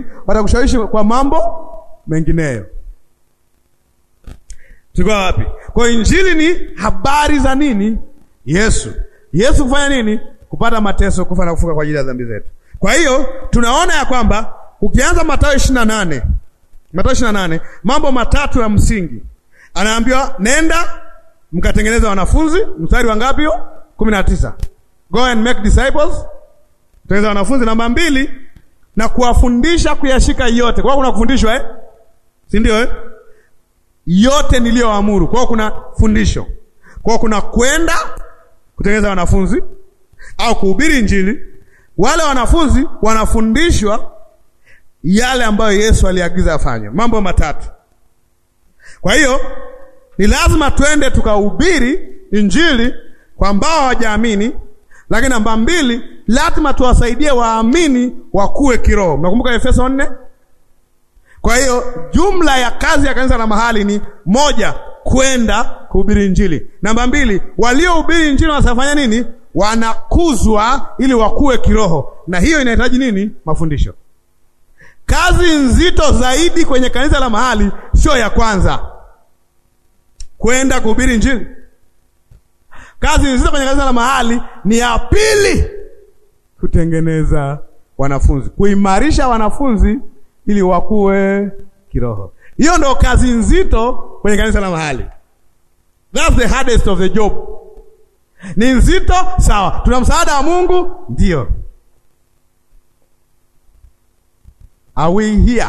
injili watakushawishi kwa mambo mengineyo. Tuko wapi? Kwa injili ni habari za nini? Yesu. Yesu kufanya nini? Kupata mateso, kufa na kufuka kwa ajili ya dhambi zetu. Kwa hiyo tunaona ya kwamba ukianza Mathayo 28, Mathayo 28, mambo matatu ya msingi. Anaambiwa nenda mkatengeneza wanafunzi, mstari wa ngapi huo? 19. Go and make disciples. Tengeneza wanafunzi namba mbili na kuwafundisha kuyashika yote. Kwa kuna kufundishwa eh? Si ndio eh? Yote niliyoamuru. Kwa kuna fundisho. Kwa kuna kwenda kutengeneza wanafunzi au kuhubiri Injili. Wale wanafunzi wanafundishwa yale ambayo Yesu aliagiza afanye. Mambo matatu. Kwa hiyo ni lazima twende tukahubiri Injili kwa ambao hawajaamini, lakini namba mbili, lazima tuwasaidie waamini wakuwe kiroho. Mnakumbuka Efeso nne? Kwa hiyo jumla ya kazi ya kanisa la mahali ni moja, kwenda kuhubiri Injili. Namba mbili, waliohubiri Injili wanafanya nini? Wanakuzwa ili wakuwe kiroho, na hiyo inahitaji nini? Mafundisho. Kazi nzito zaidi kwenye kanisa la mahali sio ya kwanza kwenda kuhubiri Injili. Kazi nzito kwenye kanisa la mahali ni ya pili, kutengeneza wanafunzi, kuimarisha wanafunzi ili wakuwe kiroho. Hiyo ndo kazi nzito kwenye kanisa la mahali. That's the hardest of the job. Ni nzito sawa, tuna msaada wa Mungu ndio. Are we here?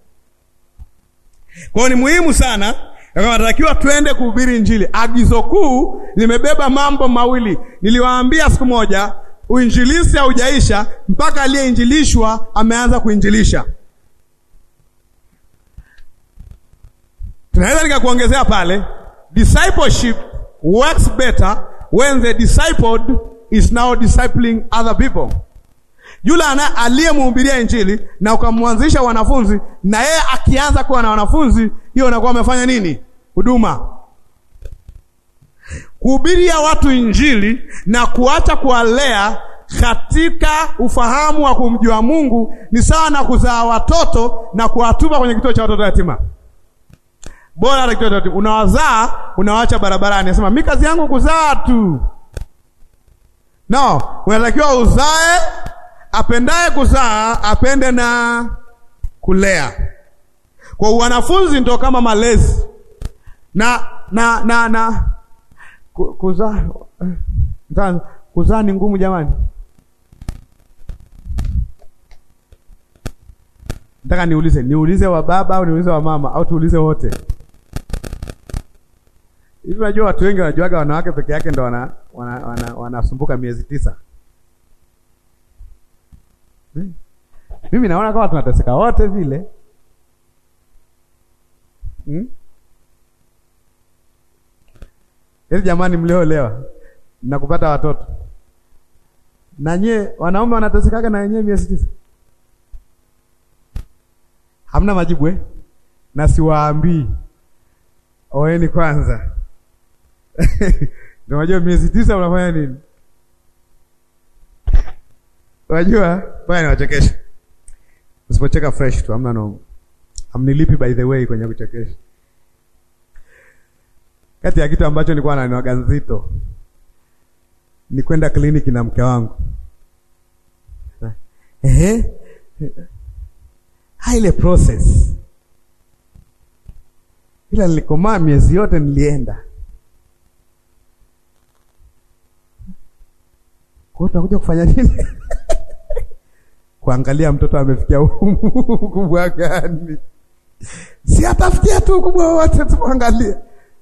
Kwa hiyo ni muhimu sana Tunatakiwa twende kuhubiri Injili. Agizo kuu limebeba mambo mawili. Niliwaambia siku moja, uinjilisi haujaisha mpaka aliyeinjilishwa ameanza kuinjilisha. Tunaweza nikakuongezea pale, discipleship works better when the discipled is now discipling other people. Yule ana aliyemhubiria Injili na ukamwanzisha wanafunzi, na yeye akianza kuwa na wanafunzi, hiyo unakuwa amefanya nini? Huduma. Kuhubiria watu Injili na kuacha kuwalea katika ufahamu wa kumjua Mungu ni sawa na kuzaa watoto na kuwatupa kwenye kituo cha watoto yatima. Bora hata kituo cha yatima unawazaa, unawaacha barabarani, nasema mi kazi yangu kuzaa tu. No, unatakiwa uzae apendaye kuzaa apende na kulea. Kwa wanafunzi ndo kama malezi na na na na kuzaa kuzaa ni ngumu jamani. Nataka niulize, niulize wa baba au niulize wa mama au tuulize wote? Hivi unajua watu wengi wanajuaga wanawake peke yake ndo wanasumbuka wana, wana, wana miezi tisa. Hmm. Mimi naona kama tunateseka wote vile hmm? Yaani jamani, mliolewa na kupata watoto na nyie wanaume wanatesekaga na wenyewe miezi tisa, hamna majibu eh? Na siwaambii oeni kwanza ndio unajua miezi tisa unafanya nini? Unajua baya, niwachekesha. Usipocheka fresh tu hamna no. Amnilipi by the way kwenye kuchekesha. Kati ya kitu ambacho nilikuwa naniwaga nzito ni kwenda kliniki na mke wangu. Ehe. Ile process. Ila nilikomaa miezi yote nilienda. Kwa tunakuja kufanya nini? Kuangalia mtoto amefikia ukubwa gani? Si atafikia tu ukubwa wote, tuangalie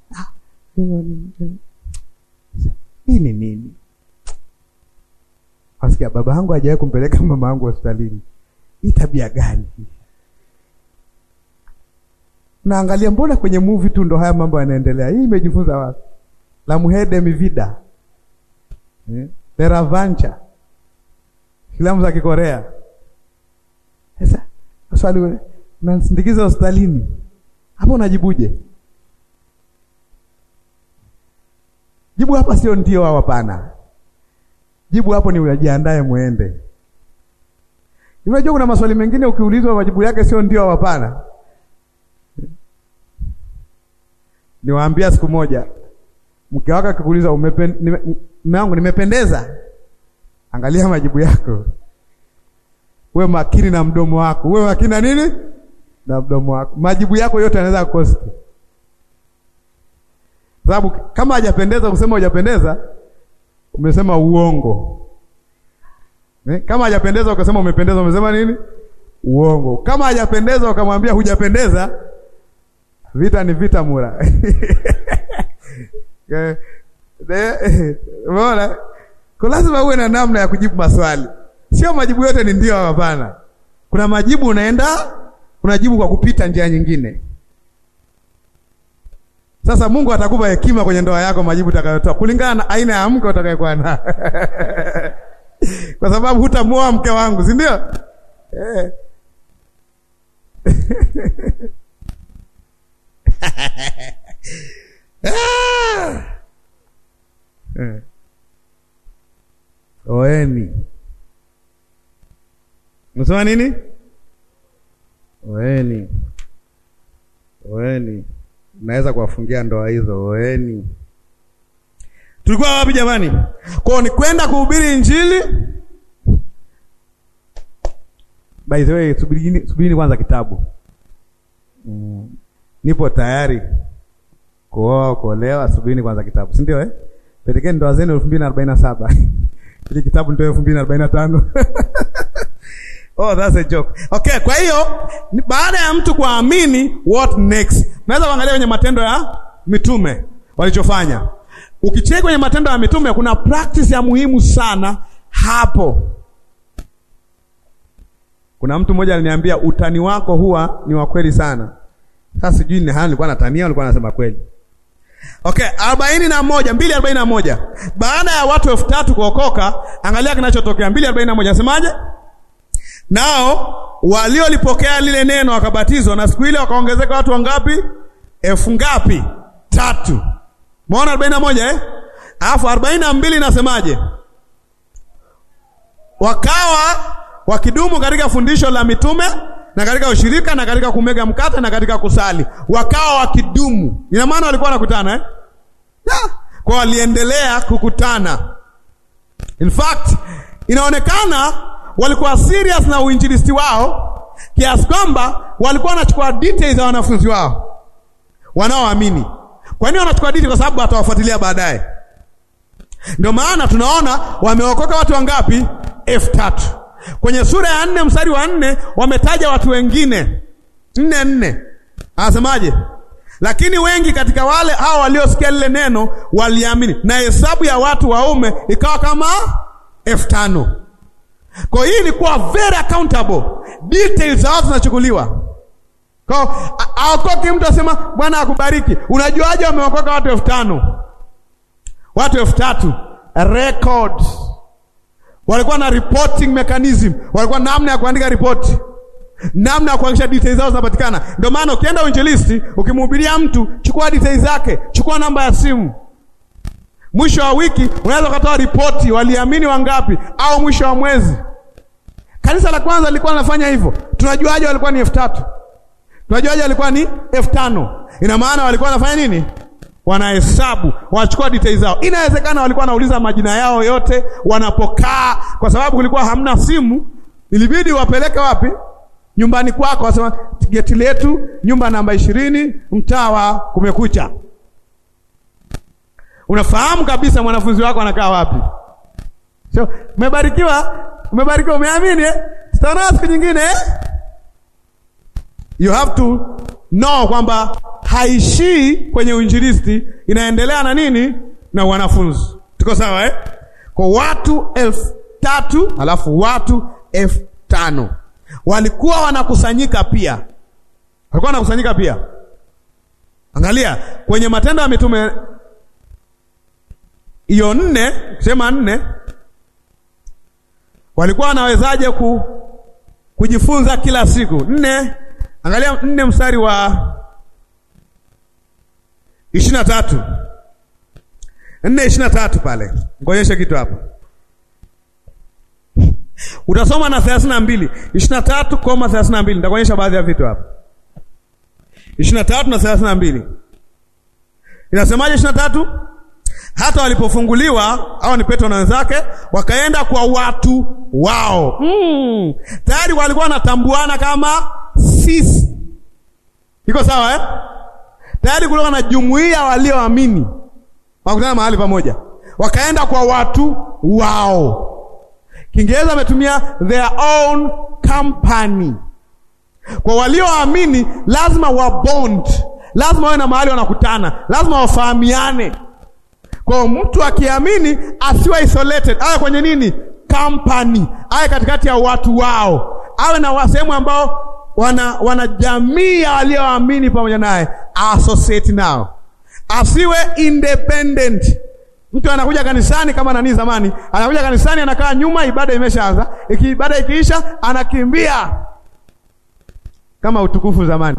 hii ni nini? Asikia baba yangu hajawahi kumpeleka mama yangu hospitalini. Hii tabia gani? Naangalia, mbona kwenye movie tu ndo haya mambo yanaendelea? Hii imejifunza wapi? La Muhede Mivida eh? Teravancha, filamu za Kikorea. Sasa swali, unasindikiza hospitalini hapo, unajibuje? Jibu hapa sio ndio au hapana. Jibu hapo ni unajiandae muende. Unajua kuna maswali mengine ukiulizwa majibu yake sio ndio au hapana. Niwaambia siku moja mke wako akikuuliza umepen, nime, mume wangu nimependeza, angalia majibu yako. Uwe makini na mdomo wako, uwe makini na nini na mdomo wako. Majibu yako yote yanaweza kukosa, sababu kama hajapendeza kusema hujapendeza, umesema uongo. Eh, kama hajapendeza ukasema umependeza, umesema nini? Uongo. Kama hajapendeza ukamwambia hujapendeza, vita ni vita mura. Umeona? Kwa lazima uwe na namna ya kujibu maswali, sio majibu yote ni ndio, hapana. Kuna majibu unaenda unajibu kwa kupita njia nyingine. Sasa Mungu atakupa hekima kwenye ndoa yako, majibu utakayotoa kulingana na aina ya mke utakayekuwa na kwa sababu hutamuoa mke wangu, si ndio? Eh. Ah. Eh. Oeni. Msema nini? Oeni. Oeni. Naweza kuwafungia ndoa hizo. Oeni. Tulikuwa wapi jamani? Kwao ni kwenda kuhubiri Injili. By the way, subirini subirini kwanza kitabu. Mm. Nipo tayari kuoa kuolewa, subirini kwanza kitabu, si ndio eh? Pelekeni ndoa zenu elfu mbili na arobaini na saba ili kitabu ndio elfu mbili na arobaini na tano Oh, that's a joke. Okay, kwa hiyo baada ya mtu kuamini, what next? Naweza kuangalia kwenye Matendo ya Mitume walichofanya. Ukicheki kwenye Matendo ya Mitume kuna practice ya muhimu sana hapo. Kuna mtu mmoja aliniambia utani wako huwa ni wa kweli sana. Sasa sijui ni hali nilikuwa natania, nilikuwa nasema kweli. Okay, arobaini na moja mbili arobaini na moja baada ya watu elfu tatu kuokoka, angalia kinachotokea. mbili arobaini na moja nasemaje? Nao waliolipokea lile neno wakabatizwa, na siku ile wakaongezeka watu wangapi? elfu ngapi? Tatu. Umeona arobaini na moja eh? Alafu arobaini na mbili nasemaje? Wakawa wakidumu katika fundisho la mitume na katika ushirika na katika kumega mkate na katika kusali, wakawa wakidumu. Ina maana walikuwa wanakutana eh? Yeah. Kwa waliendelea kukutana. In fact, inaonekana walikuwa serious na uinjilisti wao kiasi kwamba walikuwa wanachukua details za wanafunzi wao wanaoamini. Kwa nini wanachukua details? Kwa sababu watawafuatilia baadaye. Ndio maana tunaona wameokoka watu wangapi? elfu tatu. Kwenye sura ya nne mstari wa nne wametaja watu wengine nne nne, anasemaje? Lakini wengi katika wale hao waliosikia lile neno waliamini, na hesabu ya watu waume ikawa kama elfu tano. Kwa hiyo ilikuwa very accountable, details za watu zinachukuliwa. Kwa aokoki mtu asema Bwana akubariki. Unajuaje wameokoka watu elfu tano watu elfu tatu records walikuwa na reporting mechanism, walikuwa namna ya kuandika ripoti, namna ya kuhakikisha details zao zinapatikana. Ndio maana ukienda uinjilisti, ukimhubiria mtu, chukua details zake, chukua namba ya simu. Mwisho wa wiki unaweza ukatoa ripoti, waliamini wangapi, au mwisho wa mwezi. Kanisa la kwanza lilikuwa linafanya hivyo. Tunajuaje walikuwa ni elfu tatu? Tunajuaje walikuwa ni elfu tano? Ina maana walikuwa wanafanya nini? Wanahesabu, wanachukua details zao. Inawezekana walikuwa wanauliza majina yao yote wanapokaa, kwa sababu kulikuwa hamna simu, ilibidi wapeleke wapi? Nyumbani kwako, wasema geti letu nyumba namba ishirini, mtaa wa Kumekucha. Unafahamu kabisa mwanafunzi wako anakaa wapi. So, umebarikiwa, umebarikiwa, umeamini eh? Tutaona siku nyingine eh? You have to know kwamba haishii kwenye uinjilisti, inaendelea na nini na wanafunzi. Tuko sawa eh? Kwa watu elfu tatu alafu watu elfu tano walikuwa wanakusanyika pia, walikuwa wanakusanyika pia. Angalia kwenye Matendo ya Mitume hiyo nne, sema nne, walikuwa wanawezaje ku, kujifunza kila siku nne? Angalia nne mstari wa ishirini na tatu nne ishirini na tatu pale, ngoonyeshe kitu hapa. Utasoma na thelathini na mbili ishirini na tatu koma thelathini na mbili Nitakuonyesha baadhi ya vitu hapa. ishirini na tatu na thelathini na mbili inasemaje? ishirini na tatu hata walipofunguliwa au ni Petro na wenzake wakaenda kwa watu wao. Mm. Tayari walikuwa wanatambuana kama sisi, iko sawa eh? Tayari kulikuwa na jumuiya walioamini, wakutana mahali pamoja, wakaenda kwa watu wao. Kiingereza ametumia their own company. Kwa walioamini lazima wa bond, lazima wawe na mahali wanakutana, lazima wafahamiane. Kwa mtu akiamini asiwe isolated, awe kwenye nini? Company, awe katikati ya watu wao, awe na sehemu ambao wana wana jamii ya walioamini pamoja naye, associate nao, asiwe independent. Mtu anakuja kanisani kama nani zamani, anakuja kanisani anakaa nyuma, ibada imeshaanza, iki ibada ikiisha anakimbia kama utukufu zamani.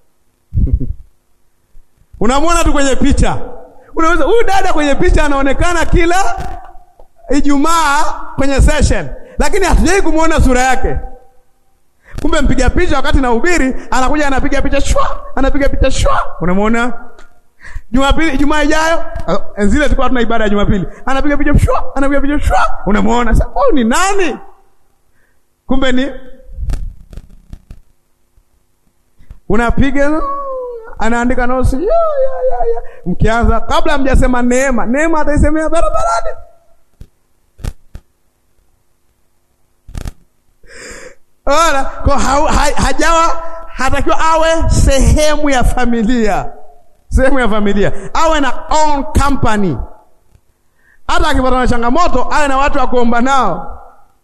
Unamwona tu kwenye picha, unaweza huyu dada kwenye picha anaonekana kila Ijumaa kwenye session, lakini hatujai kumwona sura yake. Kumbe mpiga picha wakati na ubiri anakuja anapiga picha shwa, anapiga picha shwa, unamwona Jumapili, Ijumaa ijayo zile tulikuwa tuna ibada ya Jumapili, anapiga picha shwa, anapiga picha shwa, unamwona sasa, huyu ni nani? Kumbe ni unapiga anaandika nosi ya, ya, ya, ya. Mkianza kabla mjasema neema, neema ataisemea barabarani. Ona kwa ha, ha, hajawa hatakiwa awe sehemu ya familia, sehemu ya familia, awe na own company. Hata akipata na changamoto awe na watu wa kuomba nao,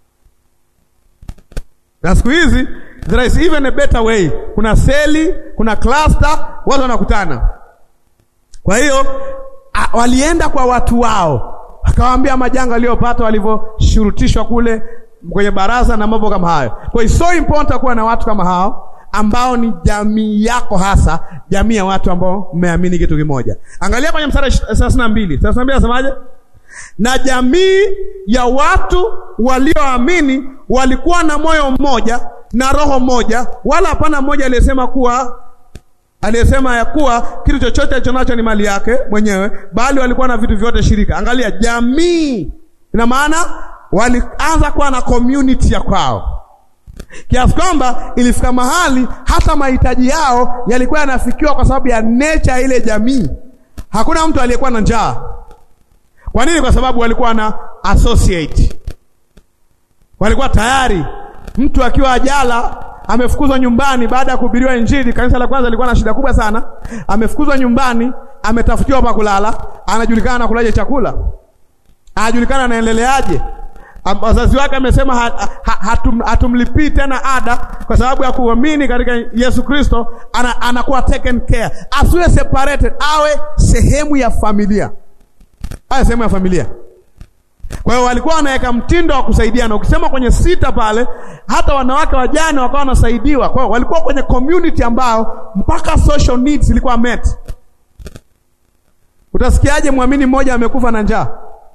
na siku hizi there is even a better way. Kuna seli, kuna cluster, watu wanakutana. Kwa hiyo walienda kwa watu wao, akawaambia majanga waliopata walivyoshurutishwa kule kwenye baraza na mambo kama hayo. Kwa hiyo so important kuwa na watu kama hao ambao ni jamii yako, hasa jamii ya watu ambao mmeamini kitu kimoja. Angalia kwenye mstari thelathini na mbili thelathini na mbili anasemaje? Na jamii ya watu walioamini walikuwa na moyo mmoja na roho moja, wala hapana mmoja aliyesema kuwa aliyesema ya kuwa kitu chochote alichonacho ni mali yake mwenyewe, bali walikuwa na vitu vyote shirika. Angalia, jamii ina maana walianza kuwa na community ya kwao, kiasi kwamba ilifika mahali hata mahitaji yao yalikuwa yanafikiwa kwa sababu ya nature ile jamii. Hakuna mtu aliyekuwa na njaa. Kwa nini? Kwa sababu walikuwa na associate, walikuwa tayari Mtu akiwa ajala amefukuzwa nyumbani baada ya kuhubiriwa Injili. Kanisa la kwanza lilikuwa na shida kubwa sana. Amefukuzwa nyumbani, ametafutiwa pa kulala, anajulikana na kulaje chakula, anajulikana anaendeleaje. Wazazi wake amesema ha, ha, hatum, hatumlipii tena ada kwa sababu ya kuamini katika Yesu Kristo. Ana, anakuwa taken care, asiwe separated, awe sehemu ya familia, awe sehemu ya familia. Kwa hiyo walikuwa wanaweka mtindo wa kusaidiana. Ukisema kwenye sita pale, hata wanawake wajane wakawa wanasaidiwa. Kwa hiyo walikuwa kwenye community ambao mpaka social needs ilikuwa met. Utasikiaje mwamini mmoja amekufa na njaa?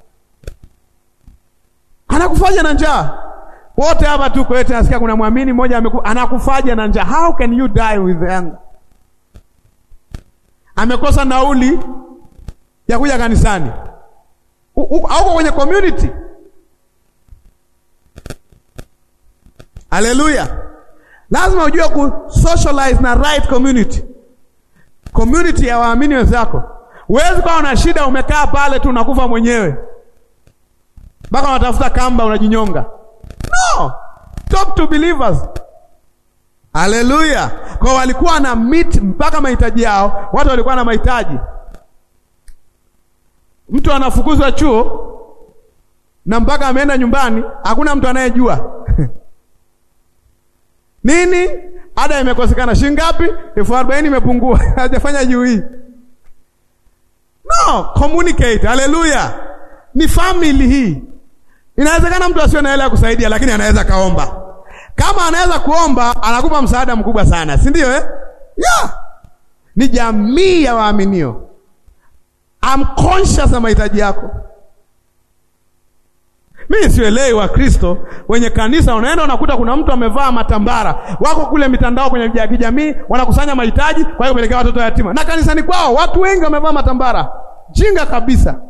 Anakufaje na njaa? Wote hapa tu kwetu nasikia kuna mwamini mmoja amekufa, anakufaje na njaa? How can you die with hunger? Amekosa nauli ya kuja kanisani auko kwenye community. Haleluya! Lazima ujue ku socialize na right community, community ya waamini wenzako. Huwezi kuwa una shida umekaa pale tu unakufa mwenyewe mpaka unatafuta kamba unajinyonga. No, talk to believers. Haleluya! Kwa walikuwa na meet mpaka mahitaji yao, watu walikuwa na mahitaji Mtu anafukuzwa chuo na mpaka ameenda nyumbani, hakuna mtu anayejua nini. Ada imekosekana shilingi ngapi? elfu arobaini imepungua hajafanya juu hii. No, communicate. Haleluya, ni family hii. Inawezekana mtu asiwe na hela ya kusaidia, lakini anaweza kaomba. Kama anaweza kuomba, anakupa msaada mkubwa sana, si ndio eh? Yeah, ni jamii ya waaminio I'm conscious na mahitaji yako. Mimi sielewi wa Kristo wenye kanisa, unaenda unakuta kuna mtu amevaa matambara, wako kule mitandao kwenye vya kijamii, wanakusanya mahitaji, kwa hiyo pelekea watoto yatima, na kanisani kwao watu wengi wamevaa matambara. Jinga kabisa.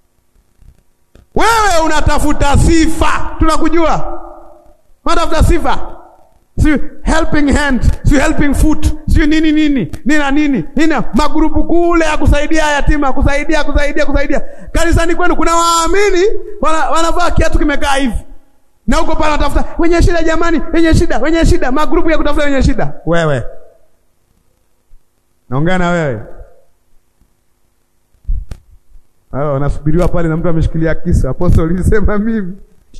Wewe unatafuta sifa, tunakujua, unatafuta sifa si helping hand, si helping foot, si nini nini nina nini nina magrupu kule ya kusaidia yatima, kusaidia kusaidia kusaidia. Kanisani kwenu kuna waamini wana, wanavaa kiatu kimekaa hivi, na huko pale wanatafuta wenye shida, jamani, wenye shida, wenye shida, magrupu ya kutafuta wenye shida. Wewe naongea na wewe, hao wanasubiriwa pale na mtu ameshikilia kisu. Apostle alisema mimi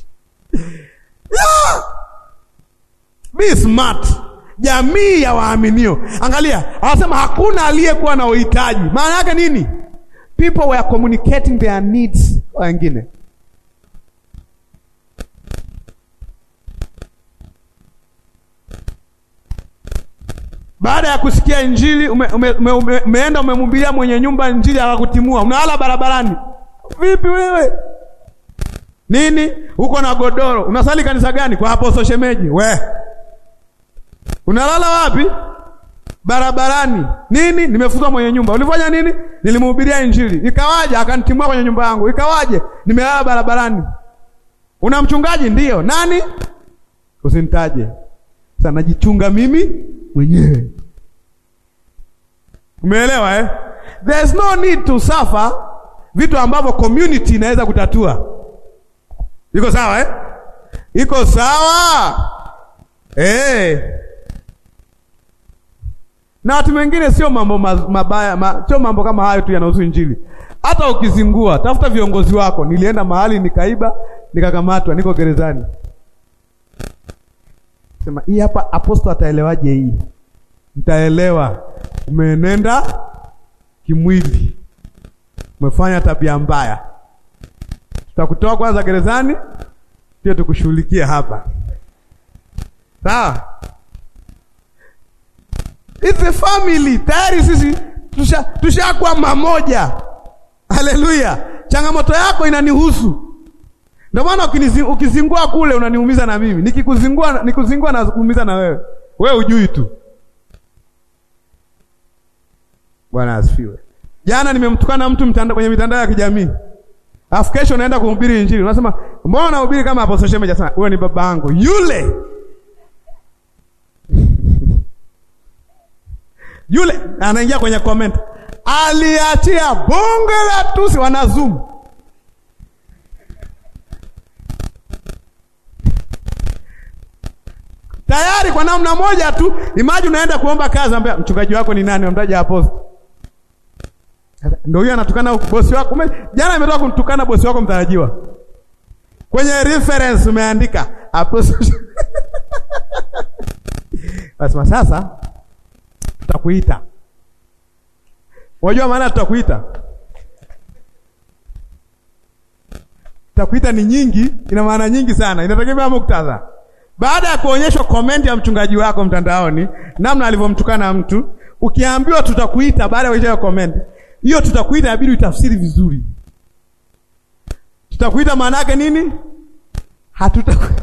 yeah! Be smart. Jamii ya waaminio, angalia, anasema hakuna aliyekuwa na uhitaji. Maana yake nini? People were communicating their needs kwa wengine. Baada ya kusikia Injili ume, ume, ume, ume, umeenda umemhubiria mwenye nyumba Injili akakutimua, unalala barabarani. Vipi wewe? Nini? Uko na godoro. Unasali kanisa gani? Kwa hapo shemeji. We. Unalala wapi? Barabarani. Nini? Nimefutwa mwenye nyumba. Ulifanya nini? Nilimhubiria Injili. Ikawaje akanitimua kwenye nyumba yangu. Ikawaje? Nimelala barabarani. Una mchungaji? Ndiyo. Nani? Usinitaje. Sasa najichunga mimi mwenyewe. Umeelewa eh? There's no need to suffer vitu ambavyo community inaweza kutatua. Iko sawa eh? Iko sawa eh. Na watu wengine sio mambo mabaya ma, sio mambo kama hayo tu yanahusu Injili. Hata ukizingua, tafuta viongozi wako. Nilienda mahali nikaiba, nikakamatwa, niko gerezani. Sema hii hapa aposto ataelewaje hii? Nitaelewa. Umeenenda kimwili, umefanya tabia mbaya tutakutoa kwanza gerezani, pia tukushughulikie hapa, sawa? It's a family. Tayari sisi tushakuwa tusha mamoja. Haleluya! changamoto yako inanihusu, ndio maana ukizingua kule unaniumiza na mimi, nikikuzingua nikuzingua na kuumiza na wewe, wewe ujui tu. Bwana asifiwe. Jana nimemtukana mtu mtanda, kwenye mitandao ya kijamii Alafu kesho naenda kuhubiri Injili. Unasema, "Mbona unahubiri kama hapo social media sana?" Wewe ni baba yangu. Yule. Yule anaingia kwenye comment. Aliachia bonge la tusi wana zoom. Tayari kwa namna moja tu, imagine unaenda kuomba kazi, ambia mchungaji wako ni nani? Amtaja apostle. Ndio huyo anatukana bosi wako. Jana ametoka kumtukana bosi wako mtarajiwa. Kwenye reference umeandika apostle. Basema sasa tutakuita. Unajua maana tutakuita? Tutakuita ni nyingi, ina maana nyingi sana. Inategemea muktadha. Baada ya kuonyeshwa komenti ya mchungaji wako mtandaoni, namna alivyomtukana mtu, ukiambiwa tutakuita baada ya kuonyesha komenti, hiyo tutakuita inabidi utafsiri vizuri. Tutakuita maana yake nini? Hatutakuita.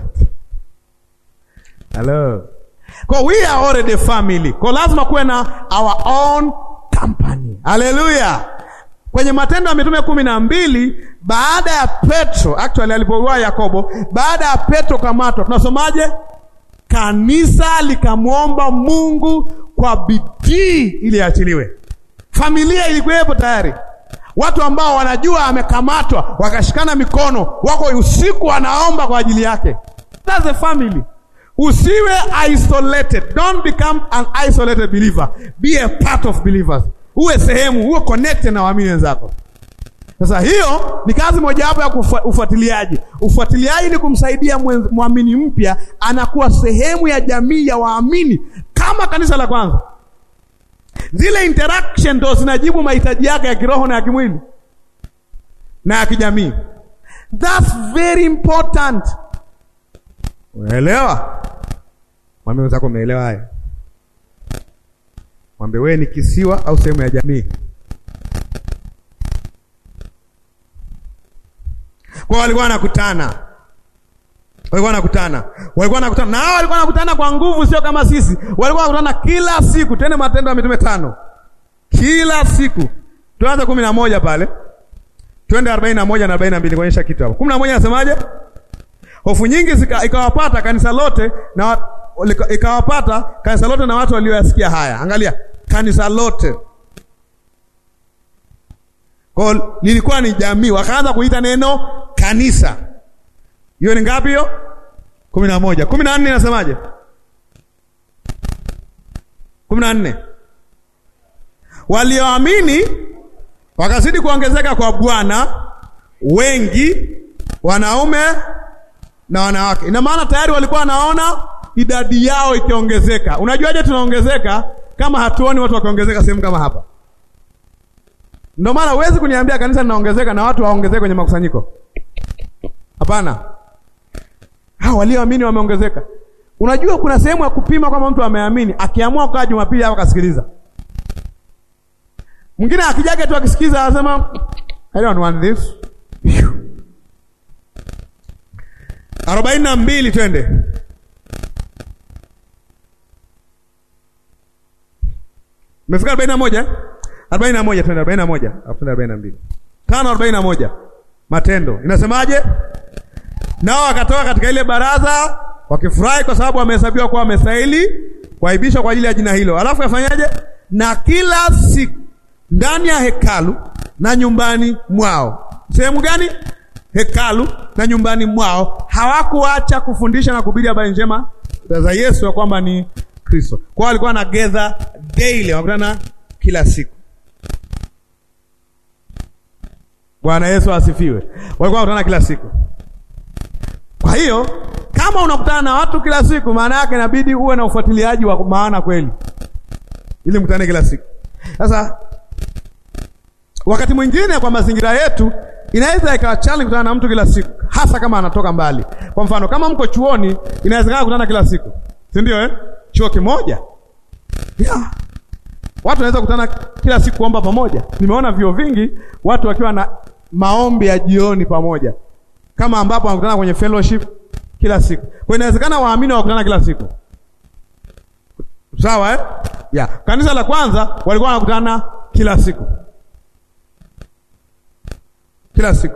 Hello. Kwa we are already family. Kwa lazima kuwe na our own company. Haleluya. Kwenye Matendo ya Mitume kumi na mbili baada ya Petro actually alipoua Yakobo, baada ya Petro kamatwa, tunasomaje? Kanisa likamwomba Mungu kwa bidii ili aachiliwe. Familia ilikuwepo tayari, watu ambao wanajua amekamatwa, wakashikana mikono, wako usiku wanaomba kwa ajili yake. That's a family. Usiwe isolated, don't become an isolated believer, be a part of believers. Uwe sehemu, uwe connected na waamini wenzako. Sasa hiyo ni kazi mojawapo ya ufuatiliaji. Ufuatiliaji ni kumsaidia mwamini mpya anakuwa sehemu ya jamii ya waamini kama kanisa la kwanza. Zile interaction ndo zinajibu mahitaji yake ya kiroho na ya kimwili na ya kijamii. That's very important. Unaelewa? Mwambie wenzako umeelewa haya. Mwambie wewe ni kisiwa au sehemu ya jamii. Kwa walikuwa wanakutana, walikuwa wanakutana, walikuwa wanakutana na hao walikuwa wanakutana kwa nguvu, sio kama sisi. Walikuwa wanakutana kila siku, tena Matendo ya Mitume tano, kila siku. Tuanze kumi na moja pale, twende arobaini na moja na arobaini na mbili kuonyesha kitu hapo. kumi na moja nasemaje? Hofu nyingi zika, ikawapata kanisa lote na ikawapata kanisa lote na watu walioyasikia haya. Angalia, kanisa lote kwa lilikuwa ni jamii, wakaanza kuita neno kanisa. Hiyo ni ngapi hiyo? kumi na moja. kumi na nne inasemaje? kumi na nne walioamini wakazidi kuongezeka kwa Bwana, wengi wanaume na wanawake. Ina maana tayari walikuwa wanaona idadi yao ikiongezeka. Unajuaje tunaongezeka kama hatuoni watu wakiongezeka sehemu kama hapa? Ndio maana huwezi kuniambia kanisa linaongezeka na watu waongezeke kwenye makusanyiko. Hapana, hao walioamini wameongezeka. Unajua kuna sehemu ya kupima kwamba mtu ameamini, akiamua kukaa Jumapili hapo kasikiliza. Mwingine akijaga tu akisikiliza anasema I don't want this. arobaini na mbili twende. Umefika arobaini na moja arobaini na moja twende arobaini na moja twende arobaini na mbili tano arobaini na moja Matendo inasemaje? Nao wakatoka katika ile baraza wakifurahi kwa sababu wamehesabiwa kuwa wamestahili kuaibishwa kwa ajili ya jina hilo. Alafu yafanyaje? Na kila siku ndani ya hekalu na nyumbani mwao. Sehemu gani? Hekalu na nyumbani mwao. Hawakuacha kufundisha na kuhubiri habari njema za Yesu ya kwamba ni Kristo. Kwa hiyo walikuwa na gather daily, wakutana kila siku. Bwana Yesu asifiwe. Walikuwa wanakutana kila siku. Kwa hiyo kama unakutana na watu kila siku, maana yake inabidi uwe na ufuatiliaji wa maana kweli, ili mkutane kila siku. Sasa wakati mwingine kwa mazingira yetu inaweza ikawa challenge kukutana na mtu kila siku, hasa kama anatoka mbali. Kwa mfano kama mko chuoni, inawezekana kukutana kila siku, si ndio? Eh, chuo kimoja yeah. Watu wanaweza kukutana kila siku kuomba pamoja. Nimeona vyuo vingi watu wakiwa na maombi ya jioni pamoja, kama ambapo wanakutana kwenye fellowship kila siku. Kwa inawezekana waamini wakutana kila siku, sawa eh? Yeah. Kanisa la kwanza walikuwa wanakutana kila siku kila siku.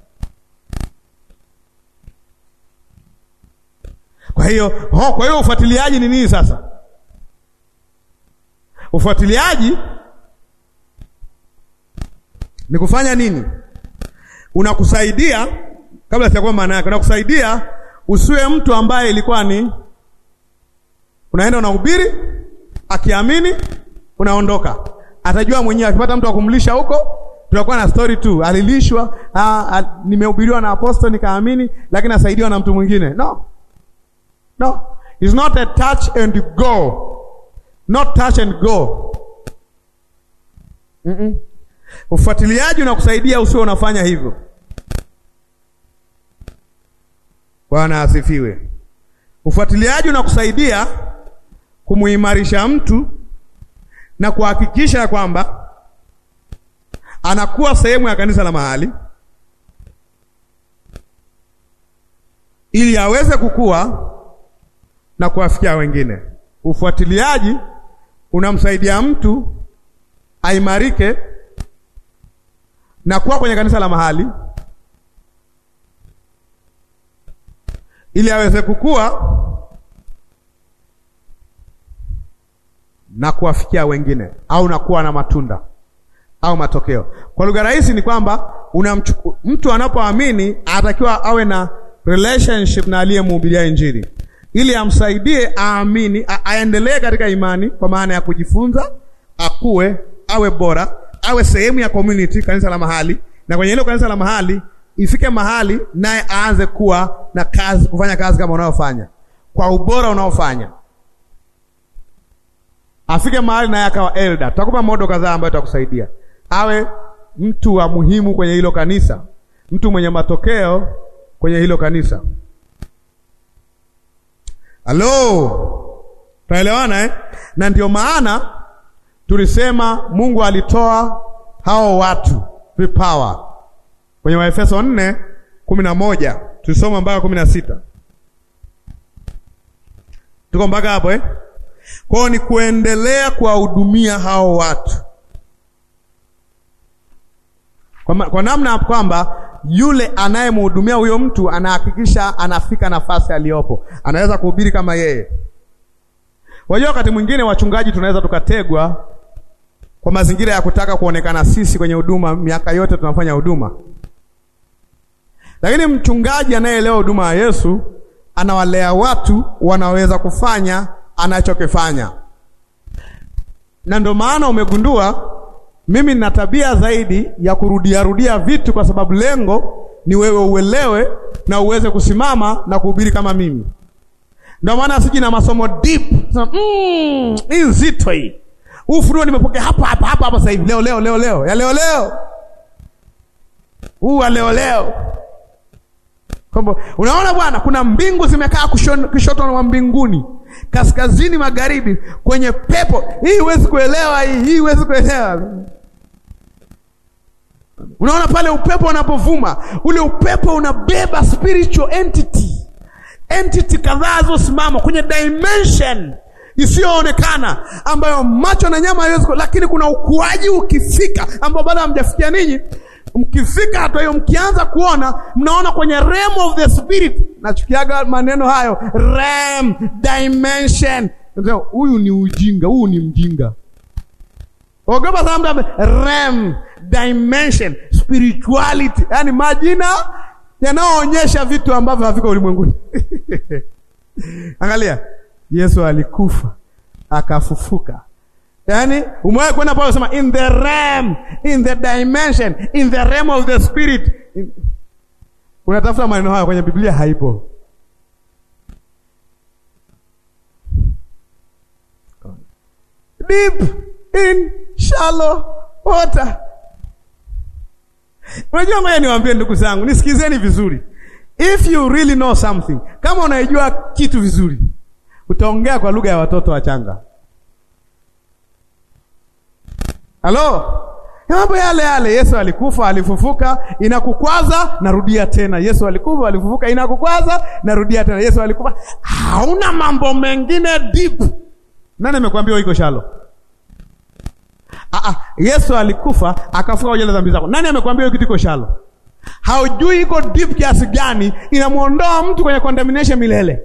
Kwa hiyo ho, kwa hiyo ufuatiliaji ni nini sasa? Ufuatiliaji ni kufanya nini? Unakusaidia, kabla sijakuwa maana yake, unakusaidia usiwe mtu ambaye ilikuwa ni unaenda unahubiri, akiamini unaondoka, atajua mwenyewe. Akipata mtu wa kumlisha huko tunakuwa na story tu, alilishwa, nimehubiriwa na apostle nikaamini, lakini asaidiwa na mtu mwingine. No, no, it's not a touch and go, not touch and go. mm -mm. Ufuatiliaji unakusaidia usio unafanya hivyo. Bwana asifiwe. Ufuatiliaji unakusaidia kumuimarisha mtu na kuhakikisha kwamba anakuwa sehemu ya kanisa la mahali ili aweze kukua na kuwafikia wengine. Ufuatiliaji unamsaidia mtu aimarike na kuwa kwenye kanisa la mahali ili aweze kukua na kuwafikia wengine au na kuwa na matunda au matokeo. Kwa lugha rahisi ni kwamba unamchuku, mtu anapoamini anatakiwa awe na relationship na aliyemhubiria Injili ili amsaidie aamini, aendelee katika imani, kwa maana ya kujifunza, akue, awe bora, awe sehemu ya community, kanisa la mahali, na kwenye hilo kanisa la mahali ifike mahali naye aanze kuwa na kazi, kufanya kazi kama unaofanya kwa ubora unaofanya, afike mahali naye akawa elder. Tutakupa modo kadhaa ambayo tutakusaidia awe mtu wa muhimu kwenye hilo kanisa, mtu mwenye matokeo kwenye hilo kanisa. Halo, tunaelewana eh? Na ndio maana tulisema Mungu alitoa hao watu vipawa kwenye Waefeso nne kumi na moja tulisoma mpaka kumi na sita Tuko mpaka hapo eh? Kwao ni kuendelea kuwahudumia hao watu kwa, ma, kwa namna kwamba yule anayemhudumia huyo mtu anahakikisha anafika nafasi aliyopo, anaweza kuhubiri kama yeye. Wajua, wakati mwingine wachungaji tunaweza tukategwa kwa mazingira ya kutaka kuonekana sisi kwenye huduma, miaka yote tunafanya huduma, lakini mchungaji anayeelewa huduma ya Yesu anawalea watu wanaweza kufanya anachokifanya, na ndio maana umegundua mimi nina tabia zaidi ya kurudia rudia vitu, kwa sababu lengo ni wewe uelewe na uweze kusimama na kuhubiri kama mimi. Ndio maana siji na masomo deep mm, hii nzito hii ufunuo nimepokea hapa hapa hapa hapa sasa hivi leo leo leo leo ya leo leo huu wa leo leo kwamba unaona bwana, kuna mbingu zimekaa kushoto wa mbinguni, kaskazini, magharibi, kwenye pepo hii. Huwezi kuelewa hii, hii huwezi kuelewa. Unaona pale upepo unapovuma, ule upepo unabeba spiritual entity, entity kadhaa zosimama kwenye dimension isiyoonekana ambayo macho na nyama haiwezi, lakini kuna ukuaji ukifika, ambao bado hamjafikia ninyi mkifika hatua hiyo, mkianza kuona, mnaona kwenye realm of the spirit. Nachukiaga maneno hayo realm dimension. Huyu ni ujinga, huyu ni mjinga. Ogopa sana mtu realm dimension spirituality, yaani majina yanayoonyesha vitu ambavyo haviko ulimwenguni. Angalia, Yesu alikufa akafufuka. Yaani umewahi kwenda pale usema in the realm, in the dimension, in the realm of the spirit. In... Unatafuta maneno hayo kwenye Biblia haipo. Deep in shallow water. Unajua, ngoja niwaambie ndugu zangu, nisikizeni vizuri. If you really know something, kama unaijua kitu vizuri, utaongea kwa lugha ya watoto wachanga. Halo, mambo yale yale. Yesu alikufa, alifufuka, inakukwaza, narudia tena. Yesu alikufa, alifufuka, inakukwaza, narudia tena. Yesu alikufa. Hauna mambo mengine deep. Nani amekwambia iko shalo? Ah, ah, Yesu alikufa akafuka kwa dhambi zako. Nani amekwambia hiyo kitu iko shalo? Haujui iko deep kiasi gani, inamuondoa mtu kwenye condemnation milele.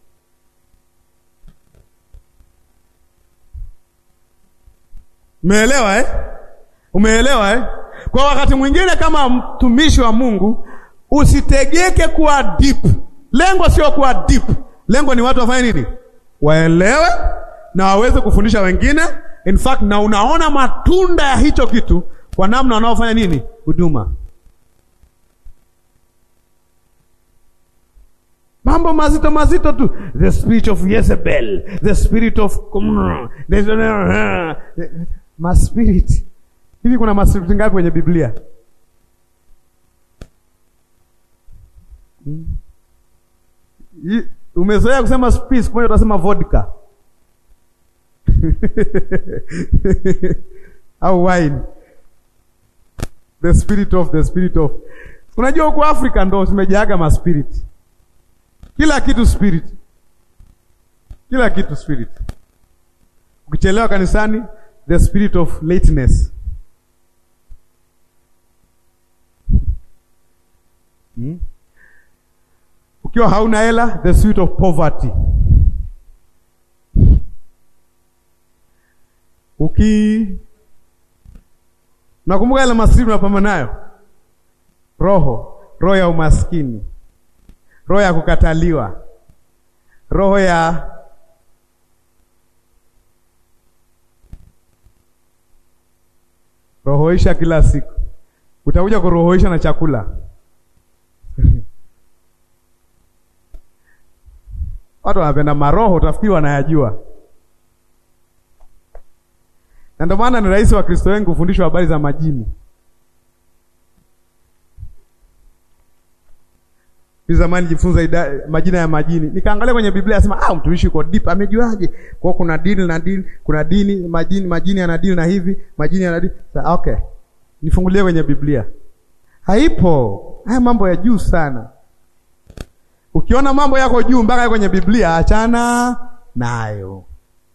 Umeelewa eh? Umeelewa eh? Kwa wakati mwingine kama mtumishi wa Mungu usitegeke kuwa deep. Lengo sio kuwa deep. Lengo ni watu wafanye nini? Waelewe na waweze kufundisha wengine. In fact, na unaona matunda ya hicho kitu kwa namna wanaofanya nini? Huduma. Mambo mazito mazito tu. The spirit of Jezebel, the spirit of maspirit. Hivi kuna maspiriti ngapi kwenye Biblia? Hmm. Umezoea kusema spirit, kwa hiyo utasema vodka au wine. The spirit of the spirit of. Unajua huko Afrika ndo tumejaaga maspiriti kila kitu spirit, kila kitu spirit. Ukichelewa kanisani, the spirit of lateness hmm? Ukiwa hauna hela, the spirit of poverty. Uki nakumbuka ile masiri unapambana nayo, roho roho ya umaskini roho ya kukataliwa, roho ya rohoisha kila siku. Utakuja kurohoisha na chakula watu wanapenda maroho, utafikiri wanayajua, na ndio maana ni rahisi wa Kristo wengi kufundishwa habari za majini. Zamani jifunza majina ya majini, nikaangalia kwenye Biblia asema, ah, mtumishi uko deep, amejuaje? Kwa kuna deal na deal, kuna dini majini, majini yana deal na hivi, majini yana deal. Okay, nifungulie kwenye Biblia, haipo. Haya mambo ya juu sana. Ukiona mambo yako juu mpaka kwenye Biblia, achana nayo.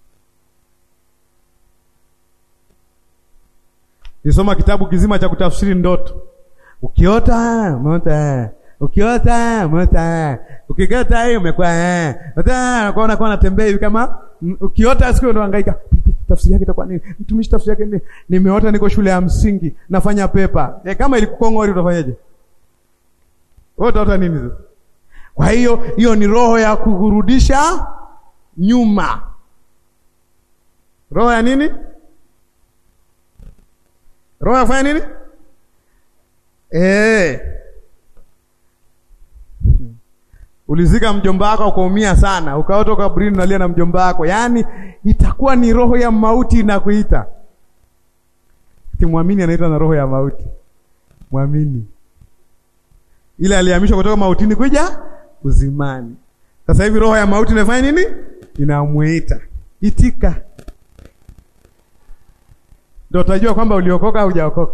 Nisoma kitabu kizima cha kutafsiri ndoto. Ukiota umeota, ukiota umeota, ukigota hiyo umekuwa eh, unakuwa kwa natembea hivi kama ukiota siku ndo hangaika tafsiri yake itakuwa nini? Mtumishi, tafsiri yake ni nimeota niko shule ya msingi nafanya pepa. E, kama ilikukongori utafanyaje? Wewe utaota nini sasa? Kwa hiyo hiyo ni roho ya kukurudisha nyuma. Roho ya nini? Roho ya kufanya nini? Eh. Ulizika mjomba wako ukaumia sana, ukaota kaburini unalia na mjomba wako. Yaani itakuwa ni roho ya mauti inakuita. Kimwamini anaitwa na roho ya mauti. Mwamini. Ile alihamishwa kutoka mautini kuja uzimani. Sasa hivi roho ya mauti inafanya nini? Inamuita. Itika. Ndio utajua kwamba uliokoka au hujaokoka.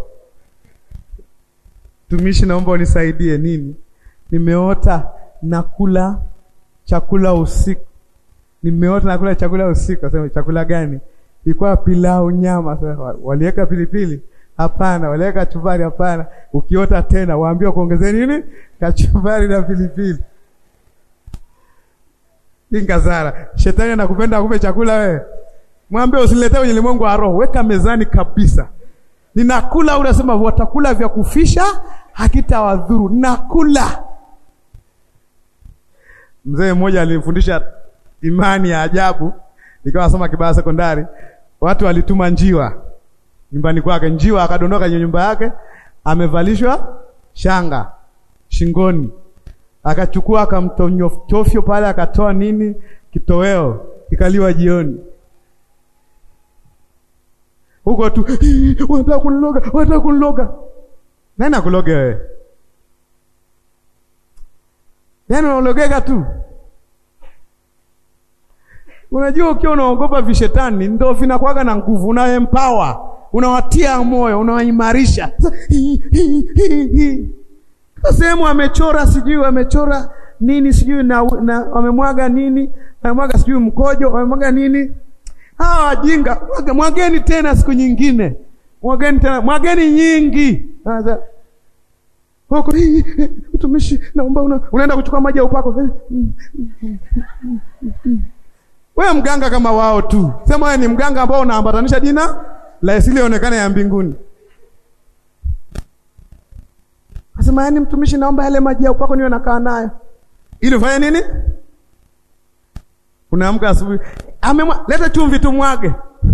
Tumishi, naomba unisaidie nini? Nimeota nakula chakula usiku. Nimeota nakula chakula usiku. Sema chakula gani? Ilikuwa pilau nyama. Sasa waliweka pilipili? Hapana. Waliweka kachumbari? Hapana. Ukiota tena waambiwa kuongezea nini? Kachumbari na pilipili. Ingazara. Shetani anakupenda akupe chakula wewe. Mwambie usiniletee kwenye ulimwengu wa roho. Weka mezani kabisa. Ninakula, unasema watakula vya kufisha hakitawadhuru. Nakula. Mzee mmoja alinifundisha imani ya ajabu, nikawa nasoma Kibaha sekondari. Watu walituma njiwa nyumbani kwake, njiwa akadondoka kwenye nyumba yake, amevalishwa shanga shingoni, akachukua akamtonyofyo pale, akatoa nini, kitoweo kikaliwa jioni huko tu, wanataka kuniloga, wanataka kuniloga. Nani akuloge wewe? Yaani unaologeka tu. Unajua, ukiwa unaogopa vishetani ndo vinakuwaga na nguvu, una empower, unawatia moyo, unawaimarisha. Sehemu amechora sijui amechora nini sijui na, na wamemwaga nini, wamemwaga sijui mkojo, wamemwaga nini Hawa wajinga mwageni tena siku nyingine, mwageni tena, mwageni nyingi. Huko mtumishi, naomba una, unaenda kuchukua maji ya upako. Wewe mganga kama wao tu, sema wewe ni mganga ambao unaambatanisha jina la isilionekana ya mbinguni. Asema yani, mtumishi, naomba yale maji ya upako niwe nakaa nayo, ili ufanye nini? Unaamka asubuhi Amemwa, leta chumvi tumwage.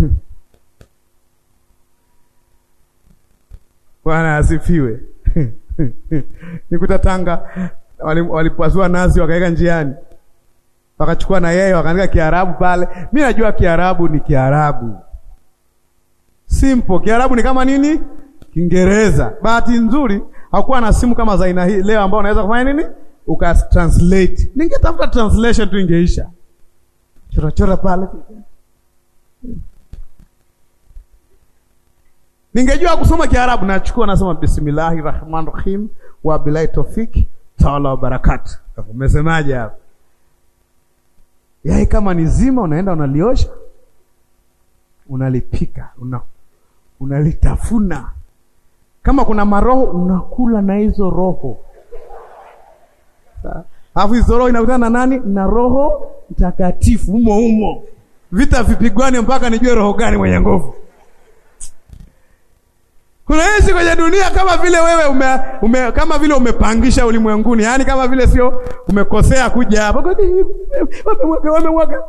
Bwana asifiwe. Nikuta Tanga walipasua nazi wakaweka njiani, wakachukua na yeye wakaandika Kiarabu pale. Mi najua Kiarabu ni Kiarabu simple. Kiarabu ni kama nini? Kiingereza. Bahati nzuri hakuwa na simu kama za aina hii leo, ambao unaweza kufanya nini ukatranslate. Ningetafuta translation tu ingeisha chora chora pale. Ningejua kusoma Kiarabu nachukua nasoma bismillahi rahmani rahim wa bilahi tofiki taala wa barakatu. Umesemaje hapo? Yai kama ni zima, unaenda unaliosha, unalipika, una unalitafuna. Kama kuna maroho unakula na hizo roho, alafu hizo roho inakutana na nani? Na Roho Mtakatifu umo umo, vita vipigwane mpaka nijue roho gani mwenye nguvu. Unaishi kwenye dunia kama vile wewe ume, ume, kama vile umepangisha ulimwenguni, yaani kama vile sio umekosea kuja hapa. Wamemwaga, wamemwaga.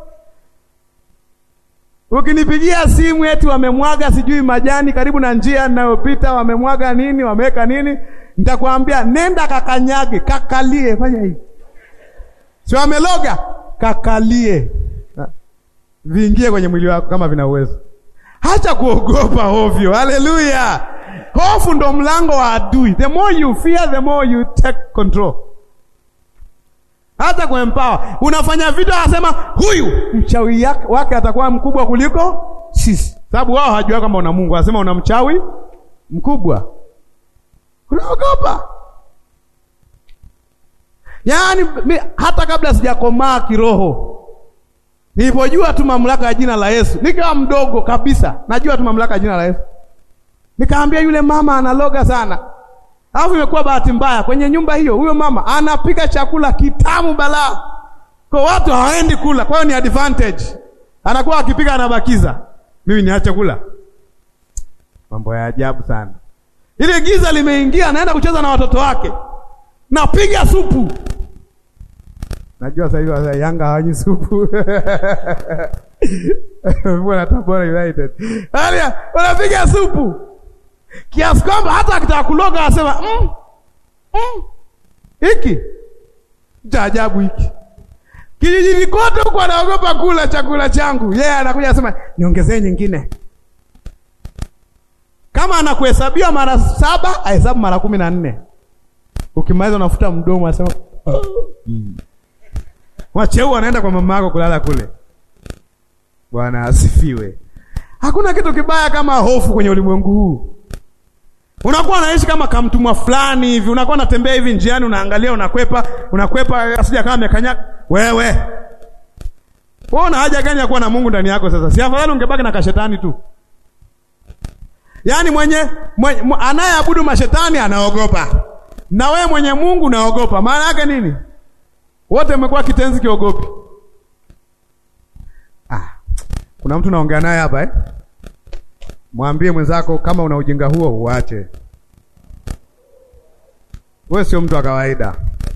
Ukinipigia simu eti wamemwaga sijui majani karibu na njia ninayopita, wamemwaga nini, wameweka nini, nitakwambia nenda kakanyage, kakalie, fanya hivi. Si wameloga, kakalie, viingie kwenye mwili wako kama vina uwezo. Hacha kuogopa ovyo. Haleluya! Hofu ndo mlango wa adui. The more you fear, the more you take control. Hata kuempower, unafanya vitu, anasema huyu mchawi wake atakuwa mkubwa kuliko sisi, sababu wao hajua kama una Mungu. Anasema una mchawi mkubwa, unaogopa. Yaani hata kabla sijakomaa kiroho Nilipojua tu mamlaka ya jina la Yesu, nikiwa mdogo kabisa, najua tu mamlaka ya jina la Yesu. Nikaambia yule mama analoga sana. Alafu imekuwa bahati mbaya kwenye nyumba hiyo, huyo mama anapika chakula kitamu balaa. Kwa watu hawaendi kula, kwa hiyo ni advantage. Anakuwa akipika anabakiza. Mimi niache kula. Mambo ya ajabu sana. Ile giza limeingia, anaenda kucheza na watoto wake. Napiga supu. Najua sasa hivi Yanga hawanyi supu. Mbona Tabora United. Haya, wanapiga supu. Kiasi kwamba hata akitaka kuloga anasema, "Mm. Mm. Hiki cha ajabu hiki." Kijijini kote huko anaogopa kula chakula changu. Yeye yeah, anakuja anasema, "Niongezee nyingine." Kama anakuhesabia mara saba, ahesabu mara kumi na nne. Ukimaliza unafuta mdomo anasema, "Oh." Mm. Wacheu anaenda kwa mama yako kulala kule. Bwana asifiwe. Hakuna kitu kibaya kama hofu kwenye ulimwengu huu. Unakuwa unaishi kama kamtumwa fulani hivi, unakuwa unatembea hivi njiani, unaangalia, unakwepa, unakwepa asija kama amekanya wewe. Wewe una haja gani ya kuwa na Mungu ndani yako sasa? Si afadhali ungebaki na kashetani tu. Yaani mwenye, mwenye anayeabudu mashetani anaogopa. Na wewe mwenye Mungu unaogopa. Maana yake nini? Wote mmekuwa kitenzi kiogopi. Ah. Kuna mtu naongea naye hapa eh? Mwambie mwenzako kama una ujinga huo uache. Wewe sio mtu wa kawaida.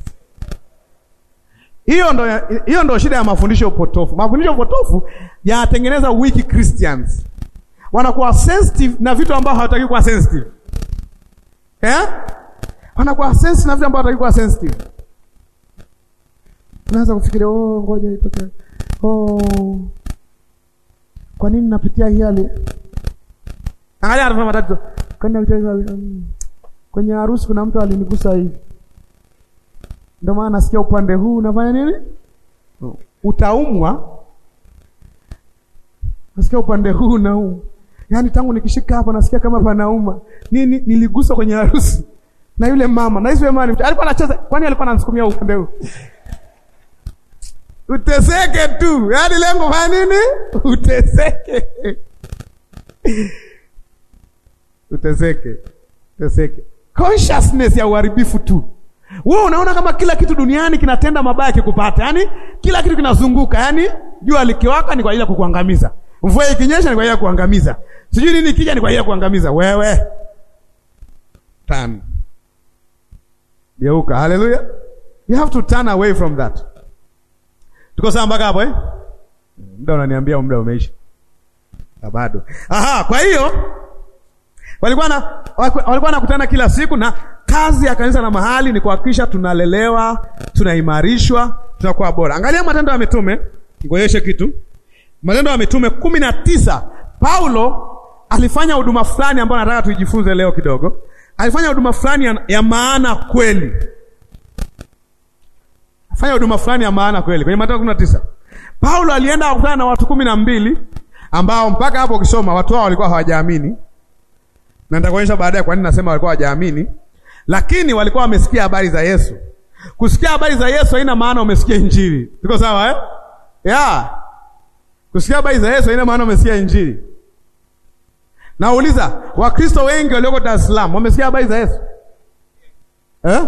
Hiyo ndo hiyo ndo shida ya mafundisho potofu. Mafundisho potofu yanatengeneza weak Christians. Wanakuwa sensitive na vitu ambavyo hawataki kuwa sensitive. Eh? Wanakuwa sensitive na vitu ambavyo hawataki kuwa sensitive. Unaanza kufikiria oh, ngoja itoke. Oh. Kwa nini napitia hii hali? Angalia anafanya matatizo. Kwani um, kwenye harusi kuna mtu alinigusa hivi. Ndio maana nasikia upande huu unafanya nini? Utaumwa. Nasikia upande huu na huu. Yaani tangu nikishika hapa nasikia kama panauma. Nini niligusa kwenye harusi. Na yule mama, na yule mama alikuwa anacheza, kwani alikuwa ananisukumia upande huu? Uteseke tu. Yaani lengo fanya nini? Uteseke. Uteseke. Uteseke. Consciousness ya uharibifu tu. Wewe unaona kama kila kitu duniani kinatenda mabaya kikupata. Yaani kila kitu kinazunguka. Yaani jua likiwaka ni kwa ajili ya kukuangamiza. Mvua ikinyesha ni kwa ajili ya kuangamiza. Sijui nini ikija ni kwa ajili ya kuangamiza. Wewe. Turn. Geuka. Hallelujah. You have to turn away from that. Tuko sawa mpaka hapo eh? Muda unaniambia muda umeisha. Bado. Aha, kwa hiyo walikuwa na walikuwa wanakutana kila siku na kazi ya kanisa na mahali ni kuhakikisha tunalelewa, tunaimarishwa, tunakuwa bora. Angalia Matendo ya Mitume, ngoyeshe kitu. Matendo ya Mitume kumi na tisa. Paulo alifanya huduma fulani ambayo nataka tuijifunze leo kidogo. Alifanya huduma fulani ya, ya maana kweli. Fanya huduma fulani ya maana kweli. Kwenye Matendo kumi na tisa. Paulo alienda kukutana na watu kumi na mbili ambao mpaka hapo ukisoma watu hao walikuwa hawajaamini. Na nitakuonyesha baadaye kwa nini nasema walikuwa hawajaamini. Lakini walikuwa wamesikia habari za Yesu. Kusikia habari za Yesu haina maana umesikia Injili. Tuko sawa eh? Yeah. Kusikia habari za Yesu haina maana umesikia Injili. Nauliza, Wakristo wengi walioko Dar es Salaam wamesikia habari za Yesu? Eh?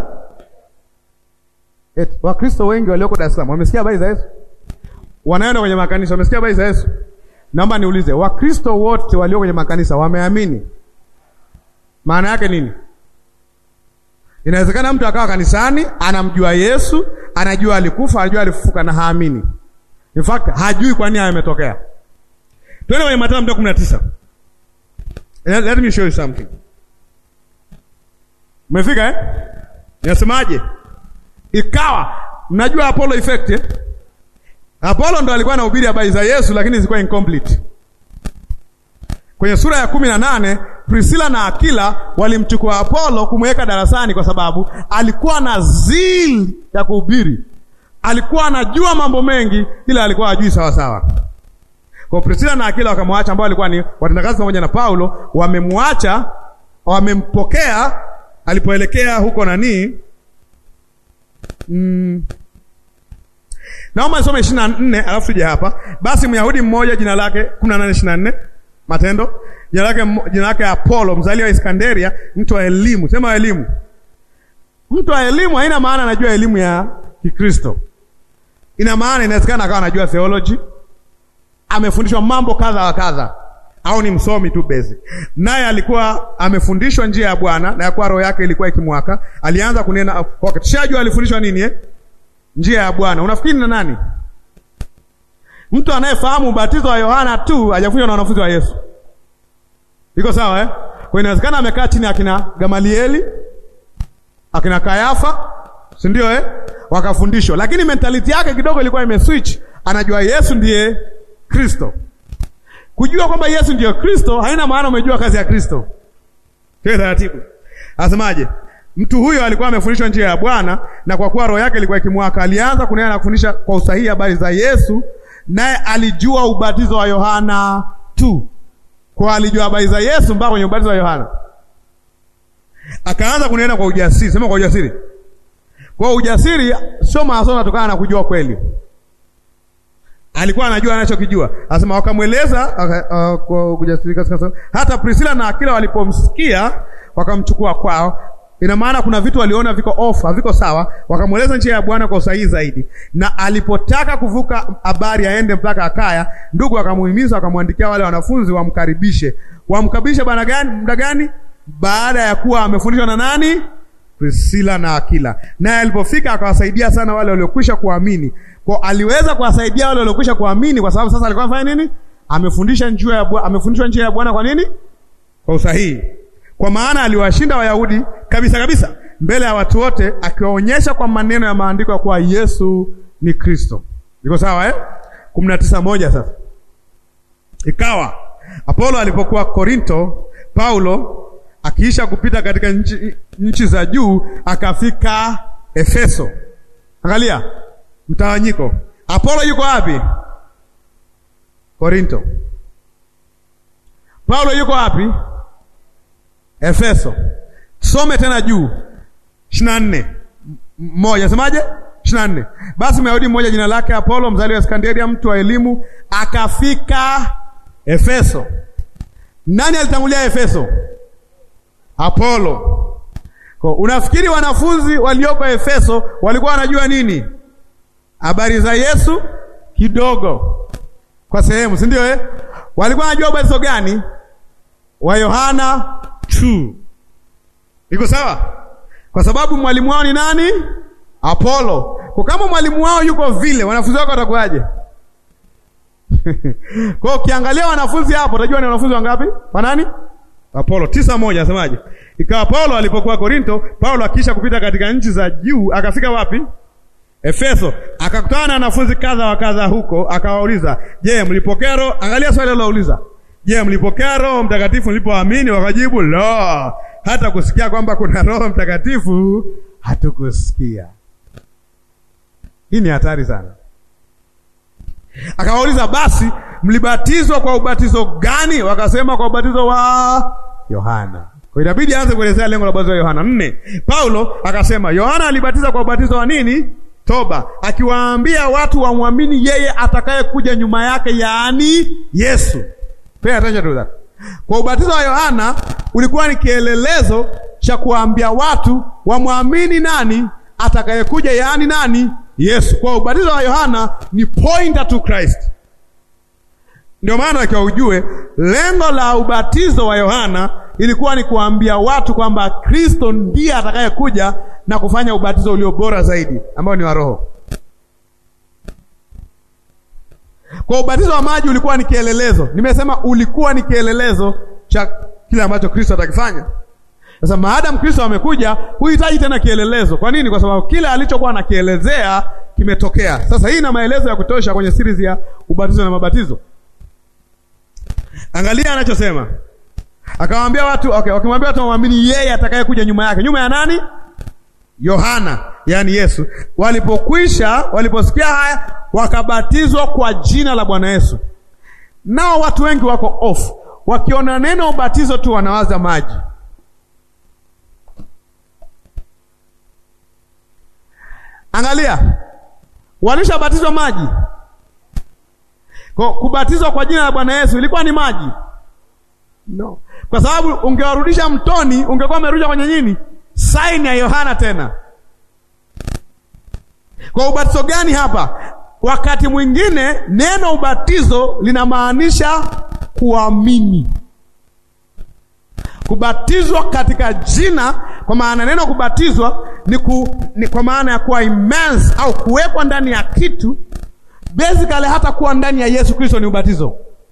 Et, Wakristo wengi walioko Dar es Salaam wamesikia habari za Yesu? Wanaenda kwenye makanisa wamesikia habari za Yesu? Naomba niulize, Wakristo wote walio kwenye makanisa wameamini? Maana yake nini? Inawezekana mtu akawa kanisani anamjua Yesu, anajua alikufa, anajua alifufuka na haamini. In fact, hajui kwa nini yametokea. Twende kwenye Mathayo mstari kumi na tisa. Let, let me show you something. Umefika eh? Nasemaje? Ikawa mnajua Apollo effect eh? Apollo ndo alikuwa anahubiri habari za Yesu lakini zilikuwa incomplete. Kwenye sura ya kumi na nane Priscilla na Akila walimchukua Apollo kumweka darasani kwa sababu alikuwa na zeal ya kuhubiri. Alikuwa anajua mambo mengi ila alikuwa hajui sawa sawa. Kwa Priscilla na Akila wakamwacha, ambao walikuwa ni watendakazi pamoja na Paulo, wamemwacha, wamempokea alipoelekea huko nani mm, Naomba nisome 24 alafu tuje hapa. Basi Myahudi mmoja jina lake 18 24 Matendo. Jina lake jina lake Apollo, mzaliwa wa Iskanderia, mtu wa elimu. Sema elimu. Mtu wa elimu haina maana anajua elimu ya Kikristo. Ina maana inawezekana akawa anajua theology, amefundishwa mambo kadha wa kadha, au ni msomi tu basic. Naye alikuwa amefundishwa njia ya Bwana na yakuwa roho yake ilikuwa ikimwaka. Alianza kunena okay, tushajua alifundishwa nini eh? Njia ya Bwana. Unafikiri na nani? Mtu anayefahamu ubatizo wa Yohana tu hajafundishwa na wanafunzi wa Yesu. Iko sawa eh? Kwa inawezekana amekaa chini akina Gamalieli, akina Kayafa, si ndio eh? Wakafundishwa, lakini mentality yake kidogo ilikuwa imeswitch. Anajua Yesu ndiye Kristo. Kujua kwamba Yesu ndiye Kristo haina maana umejua kazi ya Kristo. Kwa taratibu. Asemaje? Mtu huyo alikuwa amefundishwa njia ya Bwana na kwa kuwa roho yake ilikuwa ikimwaka, alianza kunena na kufundisha kwa usahihi habari za Yesu, naye alijua ubatizo wa Yohana tu. Kwa alijua habari za Yesu mpaka kwenye ubatizo wa Yohana. Akaanza kunena kwa ujasiri. Sema kwa ujasiri. Kwa ujasiri sio masomo yanatokana na kujua kweli. Alikuwa anajua anachokijua. Anasema wakamweleza uh, kwa ujasiri katika hata Priscilla na Akila walipomsikia wakamchukua kwao. Ina maana kuna vitu waliona viko off, haviko sawa, wakamweleza njia ya Bwana kwa usahihi zaidi. Na alipotaka kuvuka habari aende mpaka Akaya, ndugu akamuhimiza, wakamwandikia wale wanafunzi wamkaribishe. Wamkaribishe bana gani? Muda gani? Baada ya kuwa amefundishwa na nani? Priscilla na Akila. Naye alipofika akawasaidia sana wale waliokwisha kuamini. Kwa aliweza kuwasaidia wale waliokwisha kuamini kwa sababu sasa alikuwa anafanya nini? Amefundisha njia ya Bwana, amefundishwa njia ya Bwana kwa nini? Kwa usahihi. Kwa maana aliwashinda Wayahudi kabisa kabisa mbele ya watu wote, akiwaonyesha kwa maneno ya maandiko ya kuwa Yesu ni Kristo. Iko sawa eh? kumi na tisa moja. Sasa ikawa Apolo alipokuwa Korinto, Paulo akiisha kupita katika nchi, nchi za juu akafika Efeso. Angalia mtawanyiko. Apolo yuko wapi? Korinto. Paulo yuko wapi? Efeso. Some tena juu ishirini na nne moja semaje? ishirini na nne Basi Myahudi mmoja jina lake Apolo mzaliwa wa Iskanderia, mtu wa elimu, akafika Efeso. Nani alitangulia Efeso? Apolo. Kwa unafikiri wanafunzi walioko Efeso walikuwa wanajua nini? Habari za Yesu kidogo, kwa sehemu, si ndio eh? Walikuwa wanajua ubatizo gani? Wa Yohana tu. Iko sawa? Kwa sababu mwalimu wao ni nani? Apolo. Kwa kama mwalimu wao yuko vile, wanafunzi wako watakuwaje? Kwa ukiangalia wanafunzi hapo utajua ni wanafunzi wangapi? Wa nani? Apolo. tisa moja asemaje? Ikawa Paulo alipokuwa Korinto, Paulo akiisha kupita katika nchi za juu, akafika wapi? Efeso. Akakutana na wanafunzi kadha wa kadha huko, akawauliza, "Je, mlipokea roho?" Angalia swali alilouliza. Je, mlipokea Roho Mtakatifu mlipoamini? Wakajibu, "La, hata kusikia kwamba kuna Roho Mtakatifu hatukusikia." Hii ni hatari sana. Akawauliza, "Basi mlibatizwa kwa ubatizo gani?" Wakasema, "Kwa ubatizo wa Yohana." Kwa inabidi aanze kuelezea lengo la ubatizo wa Yohana. Nne, Paulo akasema, "Yohana alibatiza kwa ubatizo wa nini? Toba, akiwaambia watu wamwamini yeye atakayekuja nyuma yake, yaani Yesu." Pay attention to that. Kwa ubatizo wa Yohana ulikuwa ni kielelezo cha kuambia watu wamwamini nani atakayekuja, yaani nani? Yesu. Kwa ubatizo wa Yohana ni pointer to Christ. Ndio maana akiwa ujue lengo la ubatizo wa Yohana ilikuwa ni kuambia watu kwamba Kristo ndiye atakayekuja na kufanya ubatizo ulio bora zaidi ambao ni wa Roho. Kwa ubatizo wa maji ulikuwa ni kielelezo. Nimesema ulikuwa ni kielelezo cha kile ambacho Kristo atakifanya. Sasa maadamu Kristo amekuja, huhitaji tena kielelezo. Kwa nini? Kwa sababu kile alichokuwa anakielezea kimetokea. Sasa hii ina maelezo ya kutosha kwenye series ya ubatizo na mabatizo. Angalia anachosema. Akawaambia watu, okay, wakimwambia watu waamini yeye atakayekuja nyuma yake. Nyuma ya nani? Yohana, yaani Yesu. Walipokwisha, waliposikia haya, wakabatizwa kwa jina la Bwana Yesu. Nao watu wengi wako off, wakiona neno ubatizo tu wanawaza maji. Angalia, walishabatizwa maji. Kwa kubatizwa kwa jina la Bwana Yesu ilikuwa ni maji? No, kwa sababu ungewarudisha mtoni, ungekuwa umerudisha kwenye nini? Saini ya Yohana tena. Kwa ubatizo gani hapa? Wakati mwingine neno ubatizo linamaanisha kuamini, kubatizwa katika jina. Kwa maana neno kubatizwa ni, ku, ni kwa maana ya kuwa immense au kuwekwa ndani ya kitu. Basically hata kuwa ndani ya Yesu Kristo ni ubatizo.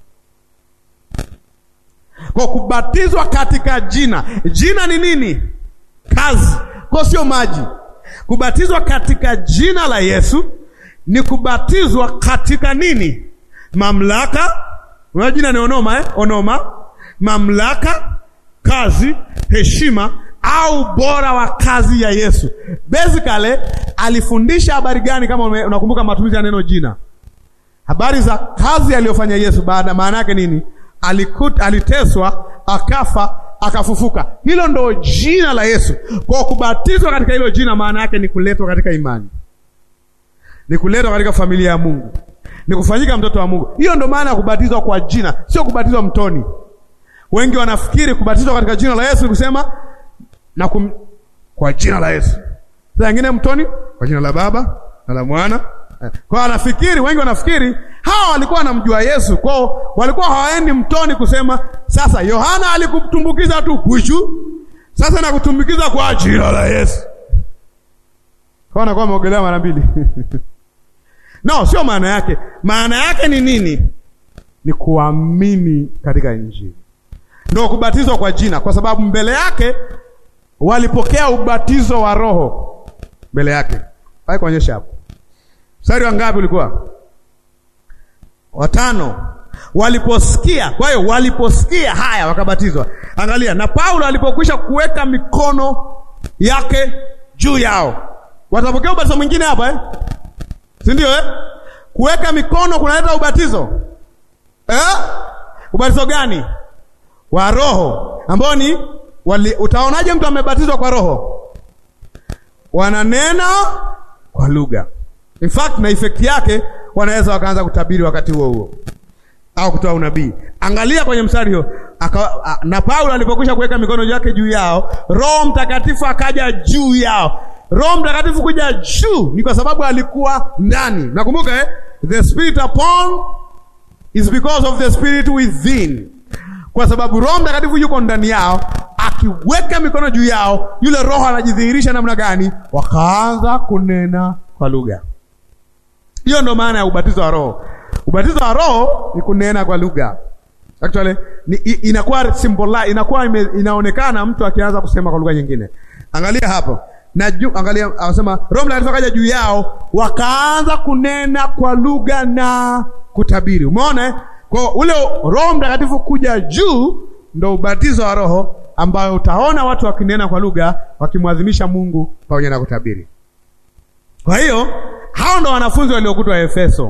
Kwa kubatizwa katika jina, jina ni nini? Kazi, kwa sio maji. Kubatizwa katika jina la Yesu ni kubatizwa katika nini? Mamlaka. Unajua jina ni onoma, eh? Onoma, mamlaka, kazi, heshima au bora wa kazi ya Yesu. Basically alifundisha habari gani? Kama unakumbuka matumizi ya neno jina, habari za kazi aliyofanya Yesu. Baada maana yake nini? Alikut, aliteswa, akafa, akafufuka. Hilo ndo jina la Yesu. Kwa kubatizwa katika hilo jina, maana yake ni kuletwa katika imani ni kuletwa katika familia ya Mungu, ni kufanyika mtoto wa Mungu. Hiyo ndo maana ya kubatizwa kwa jina, sio kubatizwa mtoni. Wengi wanafikiri kubatizwa katika jina la Yesu ni kusema na kum... kwa jina la Yesu, saa nyingine mtoni kwa jina la Baba na la Mwana. Kwa wanafikiri, wengi wanafikiri hawa walikuwa wanamjua Yesu, kwao walikuwa hawaendi mtoni kusema sasa Yohana alikutumbukiza tu kwishu, sasa nakutumbukiza kwa jina la Yesu. Kwa wanakuwa wameogelea mara mbili No, sio maana yake. Maana yake ni nini? Ni kuamini katika Injili, ndio kubatizwa kwa jina, kwa sababu mbele yake walipokea ubatizo wa Roho mbele yake. Hai kuonyesha hapo, mstari wa ngapi ulikuwa? Watano. Waliposikia, kwa hiyo waliposikia haya wakabatizwa. Angalia, na Paulo alipokwisha kuweka mikono yake juu yao, watapokea ubatizo mwingine hapa eh? si ndio eh? Kuweka mikono kunaleta ubatizo eh? Ubatizo gani? Wa Roho ambao ni wali, utaonaje mtu amebatizwa kwa Roho? Wananena kwa lugha. In fact na effect yake wanaweza wakaanza kutabiri wakati huo huo au kutoa unabii. Angalia kwenye mstari huo, na Paulo alipokwisha kuweka mikono yake juu yao, Roho Mtakatifu akaja juu yao. Roho Mtakatifu kuja juu ni kwa sababu alikuwa ndani. Nakumbuka eh? The spirit upon is because of the spirit within. Kwa sababu Roho Mtakatifu yuko ndani yao, akiweka mikono juu yao, yule Roho anajidhihirisha namna gani? Wakaanza kunena kwa lugha. Hiyo ndo maana ya ubatizo wa Roho. Ubatizo wa Roho ni kunena kwa lugha. Actually ni, inakuwa symbol, inakuwa ime, inaonekana mtu akianza kusema kwa lugha nyingine. Angalia hapo na juu, angalia, anasema Roho Mtakatifu akaja juu yao, wakaanza kunena kwa lugha na kutabiri. Umeona eh? Kwa ule Roho Mtakatifu kuja juu ndo ubatizo wa Roho ambayo utaona watu wakinena kwa lugha wakimwadhimisha Mungu pamoja na kutabiri. Kwa hiyo hao ndo wanafunzi waliokutwa Efeso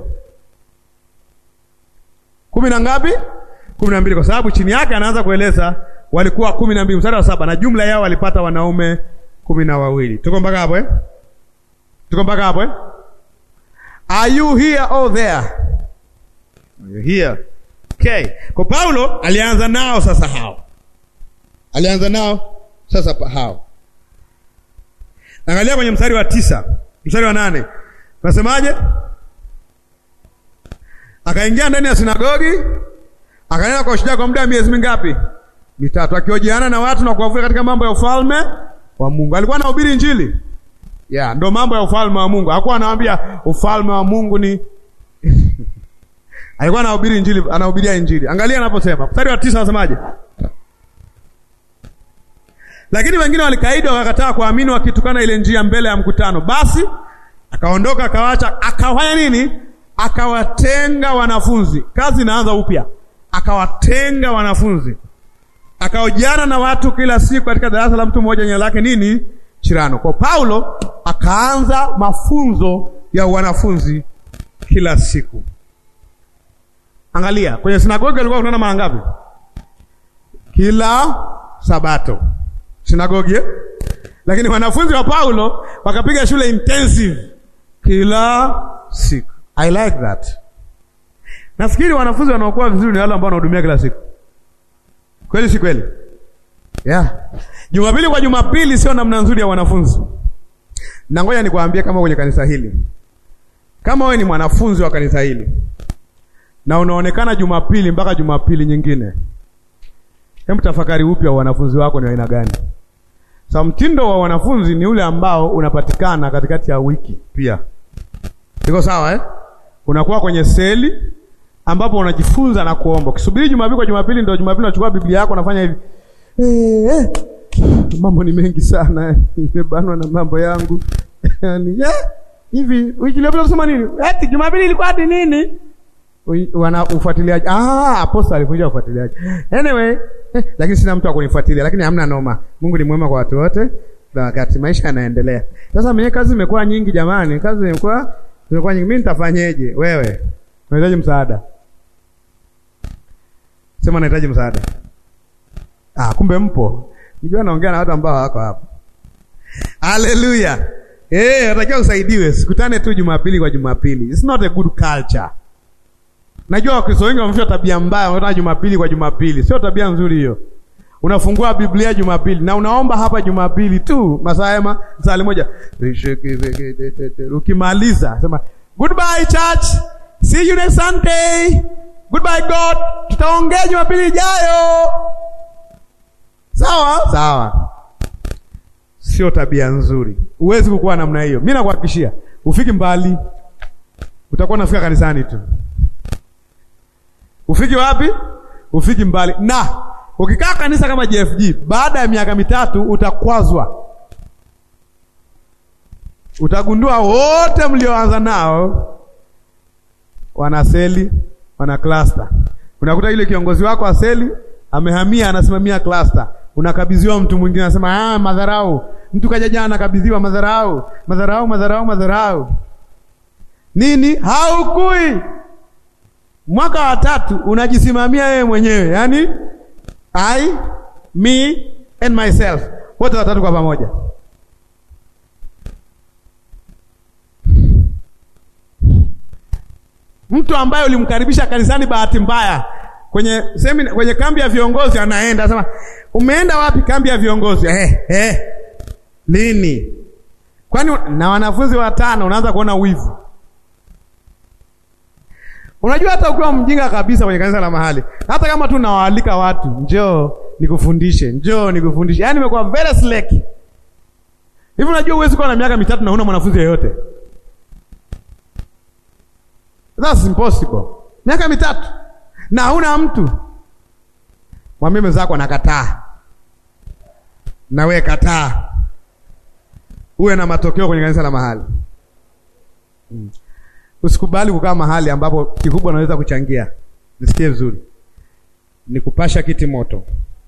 kumi na ngapi? kumi na mbili, kwa sababu chini yake anaanza kueleza walikuwa kumi na mbili mstari wa saba na jumla yao walipata wanaume kumi na wawili. Tuko mpaka hapo eh? Tuko mpaka hapo eh? Are you here or there? Are you here? Okay. Kwa Paulo alianza nao sasa hao. Alianza nao sasa pa hao. Angalia kwenye mstari wa tisa, mstari wa nane. Nasemaje? Akaingia ndani ya sinagogi, akanena kwa shida kwa muda wa miezi mingapi? Mitatu, akihojiana na watu na kuwavuta katika mambo ya ufalme wa Mungu. Alikuwa anahubiri Injili. Yeah, ndo mambo ya ufalme wa Mungu. Hakuwa anawaambia ufalme wa Mungu ni alikuwa anahubiri Injili, anahubiria Injili. Angalia anaposema. Mstari wa tisa anasemaje? Lakini wengine walikaidi wakakataa kuamini wakitukana ile njia mbele ya mkutano. Basi akaondoka akawaacha, akafanya nini? Akawatenga wanafunzi. Kazi inaanza upya. Akawatenga wanafunzi akaojana na watu kila siku katika darasa la mtu mmoja jina lake nini? Chirano. Kwa Paulo akaanza mafunzo ya wanafunzi kila siku. Angalia kwenye sinagogi alikuwa kunaona mara ngapi? Kila Sabato sinagogi eh? Lakini wanafunzi wa Paulo wakapiga shule intensive kila siku. I like that. Nafikiri wanafunzi wanaokuwa vizuri ni wale ambao wanahudumia kila siku. Kweli si kweli? Yeah. Jumapili kwa Jumapili sio namna nzuri ya wanafunzi. Na ngoja nikwambie kama kwenye kanisa hili. Kama wewe ni mwanafunzi wa kanisa hili na unaonekana Jumapili mpaka Jumapili nyingine. Hebu tafakari upya wanafunzi wako ni aina gani? Sa mtindo wa wanafunzi ni ule ambao unapatikana katikati ya wiki pia. Iko sawa eh? Unakuwa kwenye seli ambapo unajifunza na kuomba. Ukisubiri Jumapili kwa Jumapili ndio Jumapili unachukua Biblia yako unafanya hivi. Eh, eh. Mambo ni mengi sana. Nimebanwa na mambo yangu. Yaani, eh, hivi wiki iliyopita unasema nini? Eti Jumapili ilikuwa hadi nini? Wana ufuatiliaji. Ah, apostle alifundisha ufuatiliaji. Anyway, eh, lakini sina mtu wa kunifuatilia, lakini hamna noma. Mungu ni mwema kwa watu wote. Na wakati maisha yanaendelea. Sasa mimi kazi imekuwa nyingi jamani. Kazi imekuwa imekuwa nyingi. Mimi nitafanyeje? Wewe unahitaji msaada. Sema nahitaji msaada. Ah, kumbe mpo. Nijua naongea na watu ambao hawako hapa. Haleluya. Eh, unatakiwa usaidiwe. Sikutane tu Jumapili kwa Jumapili. It's not a good culture. Najua Wakristo wengi wamefia tabia mbaya, wanataka Jumapili kwa Jumapili. Sio tabia nzuri hiyo. Unafungua Biblia Jumapili na unaomba hapa Jumapili tu, masaa yema sali moja. Ukimaliza sema goodbye church. See you next Sunday. Goodbye God. Tutaongea Jumapili ijayo. Sawa? Sawa. Sio tabia nzuri. Huwezi kukuwa namna hiyo. Mimi nakuhakikishia, ufiki mbali. Utakuwa unafika kanisani tu. Ufiki wapi? Ufiki mbali. Na ukikaa kanisa kama JFG, baada ya miaka mitatu utakwazwa. Utagundua wote mlioanza nao wana seli, wana cluster. Unakuta ile kiongozi wako wa seli amehamia, anasimamia cluster. Unakabidhiwa mtu mwingine, anasema ah, madharau. Mtu kaja jana anakabidhiwa madharau, madharau, madharau, madharau. Nini? Haukui. Mwaka wa tatu unajisimamia wewe mwenyewe, yaani I, me and myself, wote watatu kwa pamoja. Mtu ambaye ulimkaribisha kanisani bahati mbaya kwenye semina, kwenye kambi ya viongozi, anaenda anasema, umeenda wapi? Kambi ya viongozi. Eh, eh, lini? Kwani na wanafunzi watano, unaanza kuona wivu. Unajua hata ukiwa mjinga kabisa kwenye kanisa la mahali, hata kama tu nawaalika watu, njoo nikufundishe, njoo nikufundishe, yaani nimekuwa very slack hivi. Unajua huwezi kuwa na miaka mitatu na huna mwanafunzi yeyote, that's impossible. Miaka mitatu na huna mtu, mwambie mwenzako anakataa, na wewe kataa, uwe na matokeo kwenye kanisa la mahali hmm. Usikubali kukaa mahali ambapo kikubwa naweza kuchangia. Nisikie vizuri, ni kupasha kiti moto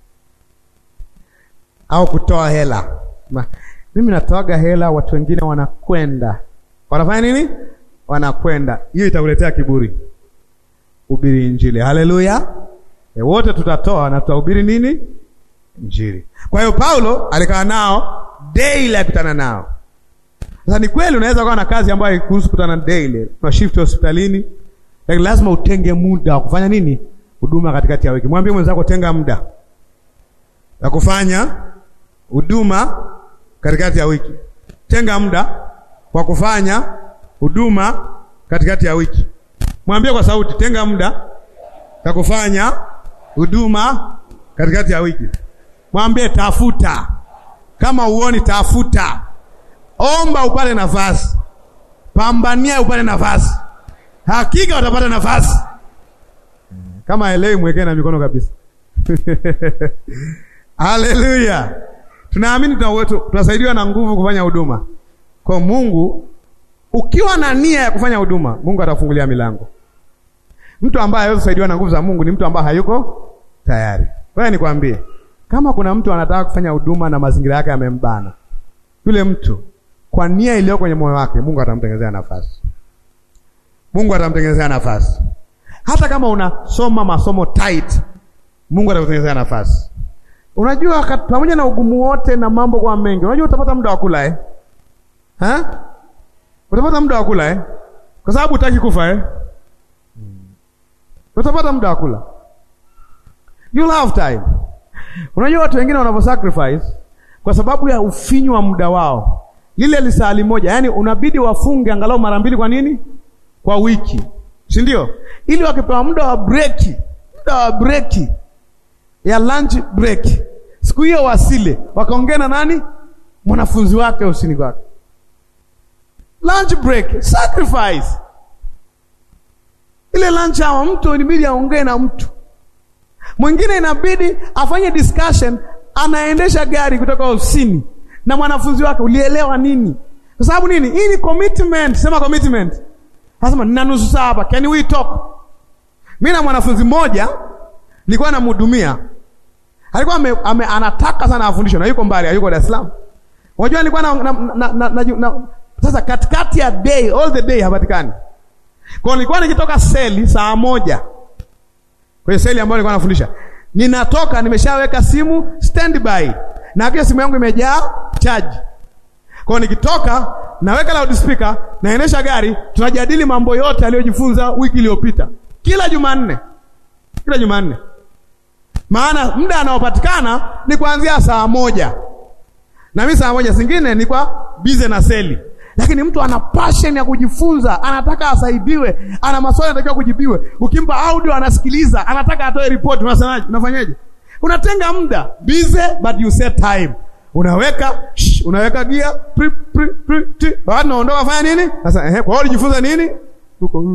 au kutoa hela. Ma, mimi natoaga hela, watu wengine wanakwenda wanafanya nini? Wanakwenda. Hiyo itakuletea kiburi. Hubiri Injili. Haleluya! E, wote tutatoa na tutahubiri nini? Injili. Kwa hiyo Paulo alikaa nao daily, akutana nao sasa ni kweli unaweza kuwa na kazi ambayo haikuhusu kutana daily. Una shift hospitalini. Lakini lazima utenge muda wa kufanya nini? Huduma katikati ya wiki. Mwambie mwenzako tenga muda wa kufanya huduma katikati ya wiki. Tenga muda wa kufanya huduma katikati ya wiki. Mwambie kwa sauti, tenga muda wa kufanya huduma katikati ya wiki. Mwambie tafuta. Kama uoni tafuta. Omba upate nafasi, pambania upate nafasi, hakika utapata nafasi. Kama elewi, mwekee na mikono kabisa. Haleluya! Tunaamini tunasaidiwa na nguvu kufanya huduma kwa Mungu. Ukiwa na nia ya kufanya huduma, Mungu atafungulia milango. Mtu ambaye hawezi kusaidiwa na nguvu za Mungu ni mtu ambaye hayuko tayari. Wewe nikwambie, kama kuna mtu anataka kufanya huduma na mazingira yake yamembana, yule mtu kwa nia iliyo kwenye moyo wake, Mungu atamtengenezea nafasi. Mungu atamtengenezea nafasi. Hata kama unasoma masomo tight, Mungu atakutengenezea nafasi. Unajua, pamoja na ugumu wote na mambo kwa mengi, unajua utapata muda wa kula eh? Ha? Utapata muda wa kula eh? kwa sababu hutaki kufa eh? Utapata muda wa kula, you'll have time. Unajua watu wengine wanavyo sacrifice kwa sababu ya ufinyu wa muda wao, lile lisali moja, yaani unabidi wafunge angalau mara mbili. Kwa nini? Kwa wiki, si ndio? Ili wakipewa muda wa breki, muda wa breki ya lunch break, siku hiyo wasile, wakaongea na nani? Mwanafunzi wake usini kwake. Lunch break, sacrifice ile lunch hour, mtu inabidi aongee na mtu mwingine, inabidi afanye discussion, anaendesha gari kutoka ofisini na mwanafunzi wake. Ulielewa nini? Kwa sababu nini? Hii ni commitment. Sema commitment. Nasema nina nusu saa hapa, can we talk? Mimi na mwanafunzi mmoja nilikuwa namhudumia, alikuwa ame, ame, anataka sana afundishwe na yuko mbali, yuko Dar es Salaam. Unajua nilikuwa na, na, na, na, na, na sasa katikati ya day, all the day hapatikani. Kwa nilikuwa nikitoka seli saa moja kwenye seli ambayo nilikuwa nafundisha, ninatoka nimeshaweka simu standby na hakika simu yangu imejaa chaji. Kwa nikitoka naweka loudspeaker, naendesha gari, tunajadili mambo yote aliyojifunza wiki iliyopita, kila Jumanne, kila Jumanne. Maana muda anaopatikana ni kuanzia saa moja na mimi saa moja zingine ni kwa bize na seli, lakini mtu ana passion ya kujifunza, anataka asaidiwe, ana maswali anatakiwa kujibiwe. Ukimpa audio anasikiliza, anataka atoe report, unasemaje? Unafanyaje? Unatenga muda bize, but you set time, unaweka shh, unaweka gia pri pri pri ti, watu naondoka, fanya nini sasa? Ehe, kwa hiyo ulijifunza nini huko?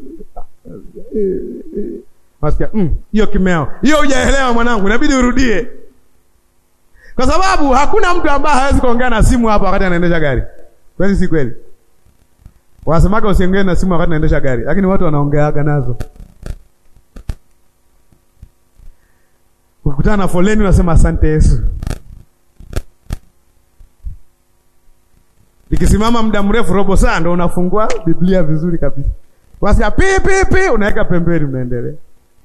Wasikia hiyo mm, kimeo hiyo, hujaelewa mwanangu, inabidi urudie kwa sababu hakuna mtu ambaye hawezi kuongea na simu hapa wakati anaendesha gari. Kweli si kweli? Wanasemaga usiongee na simu wakati anaendesha gari, lakini watu wanaongeaga nazo. Ukikutana na foleni unasema asante Yesu. Ikisimama muda mrefu, robo saa, ndo unafungua Biblia vizuri kabisa. Wasikia pi pi pi, unaweka pembeni, unaendelea.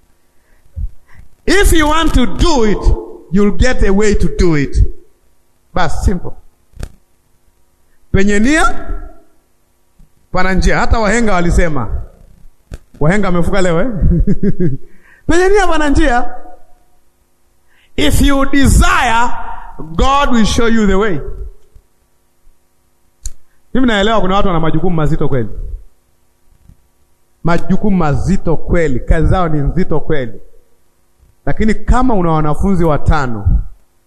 If you want to do it You'll get a way to do it. Bas, simple. Penye nia pana njia. Hata wahenga walisema, wahenga wamefuka leo eh? Penye nia pana njia. If you desire, God will show you the way. Mimi naelewa kuna watu wana majukumu mazito kweli, majukumu mazito kweli, kazi zao ni nzito kweli lakini kama una wanafunzi watano,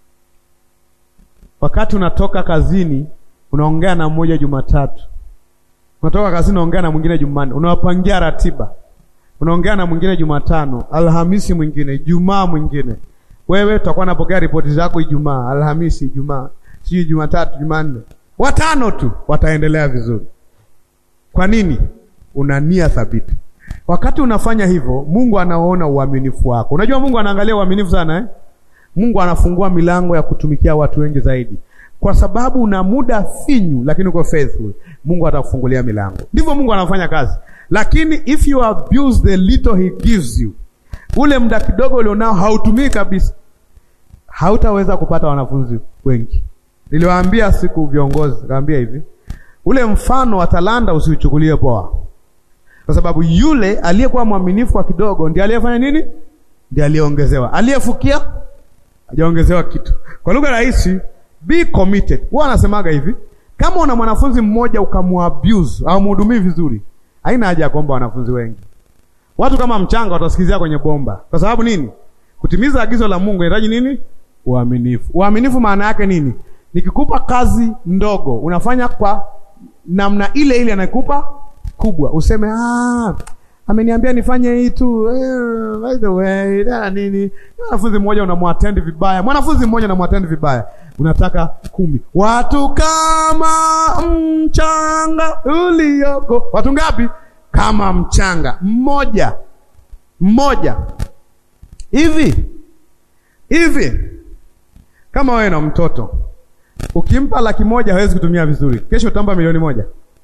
wakati unatoka kazini unaongea na mmoja Jumatatu, unatoka kazini unaongea na mwingine Jumanne, unawapangia ratiba, unaongea na mwingine Jumatano, Alhamisi mwingine, Ijumaa mwingine. Wewe utakuwa unapokea ripoti zako Ijumaa, Alhamisi, Ijumaa, sijui Jumatatu, Jumanne. Watano tu wataendelea vizuri. Kwa nini? Una nia thabiti. Wakati unafanya hivyo, Mungu anaona uaminifu wako. Unajua Mungu anaangalia uaminifu sana eh? Mungu anafungua milango ya kutumikia watu wengi zaidi, kwa sababu una muda finyu, lakini uko faithful. Mungu atakufungulia milango. Ndivyo Mungu anafanya kazi, lakini if you abuse the little he gives you, ule muda kidogo ulionao hautumii kabisa, hautaweza kupata wanafunzi wengi. Niliwaambia siku viongozi, kaambia hivi, ule mfano wa talanta usiuchukulie poa kwa sababu yule aliyekuwa mwaminifu kwa kidogo ndiye aliyefanya nini? Ndiye aliyeongezewa. Aliyefukia hajaongezewa kitu. Kwa lugha rahisi, be committed. Huwa anasemaga hivi, kama una mwanafunzi mmoja ukamuabuse au mhudumii vizuri, haina haja ya kuomba wanafunzi wengi. Watu kama mchanga watasikizia kwenye bomba. Kwa sababu nini? Kutimiza agizo la Mungu inahitaji nini? Uaminifu. Uaminifu maana yake nini? Nikikupa kazi ndogo, unafanya kwa namna ile ile anakupa kubwa useme ah, ameniambia nifanye hii tu eh, by the way da nini. Mwanafunzi mmoja unamwattend vibaya, mwanafunzi mmoja unamwattend vibaya, unataka kumi. Watu kama mchanga ulioko, watu ngapi? Kama mchanga mmoja mmoja hivi hivi. Kama wewe na mtoto ukimpa laki moja hawezi kutumia vizuri, kesho utampa milioni moja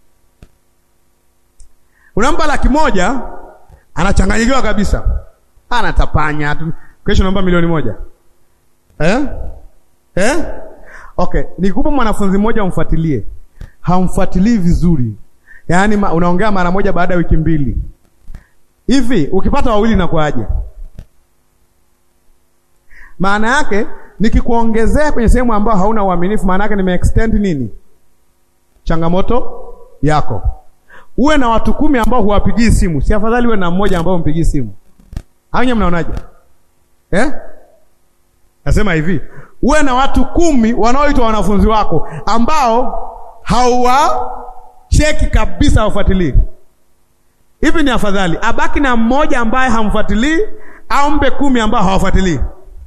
unampa laki moja anachanganyikiwa kabisa, anatapanya tu. Kesho naomba milioni moja eh? Eh? Okay, nikupa mwanafunzi mmoja umfuatilie, hamfuatilii vizuri, yaani ma, unaongea mara moja baada ya wiki mbili hivi. Ukipata wawili inakuwaje? Maana yake nikikuongezea kwenye sehemu ambayo hauna uaminifu, maana yake nimeextend nini? Changamoto yako. Uwe na watu kumi ambao huwapigii simu, si afadhali uwe na mmoja ambao umpigii simu? Hanya, mnaonaje eh? Nasema hivi, uwe na watu kumi wanaoitwa wanafunzi wako ambao hauwacheki kabisa, haufuatilii. Hivi ni afadhali abaki na mmoja ambaye hamfuatilii au mpe kumi ambao hawafuatilii?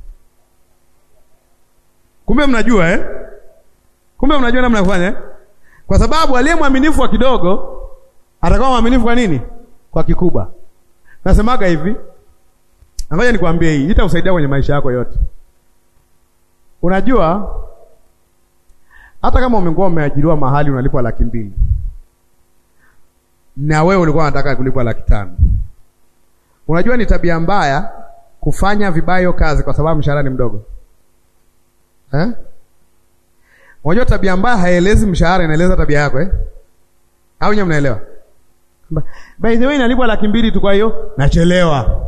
Kumbe mnajua eh? Kumbe mnajua namna ya kufanya eh? Kwa sababu aliye mwaminifu wa kidogo atakuwa mwaminifu kwa nini? Kwa kikubwa. Nasemaga hivi, ngoja nikwambie, hii itakusaidia kwenye maisha yako yote. Unajua, hata kama umekuwa umeajiriwa mahali unalipwa laki mbili na wewe ulikuwa unataka kulipwa laki tano unajua ni tabia mbaya kufanya vibaya hiyo kazi kwa sababu mshahara ni mdogo eh? Unajua tabia mbaya haielezi mshahara, inaeleza tabia yako eh? Au nyewe mnaelewa? By the way inalipwa laki mbili tu, kwa hiyo nachelewa.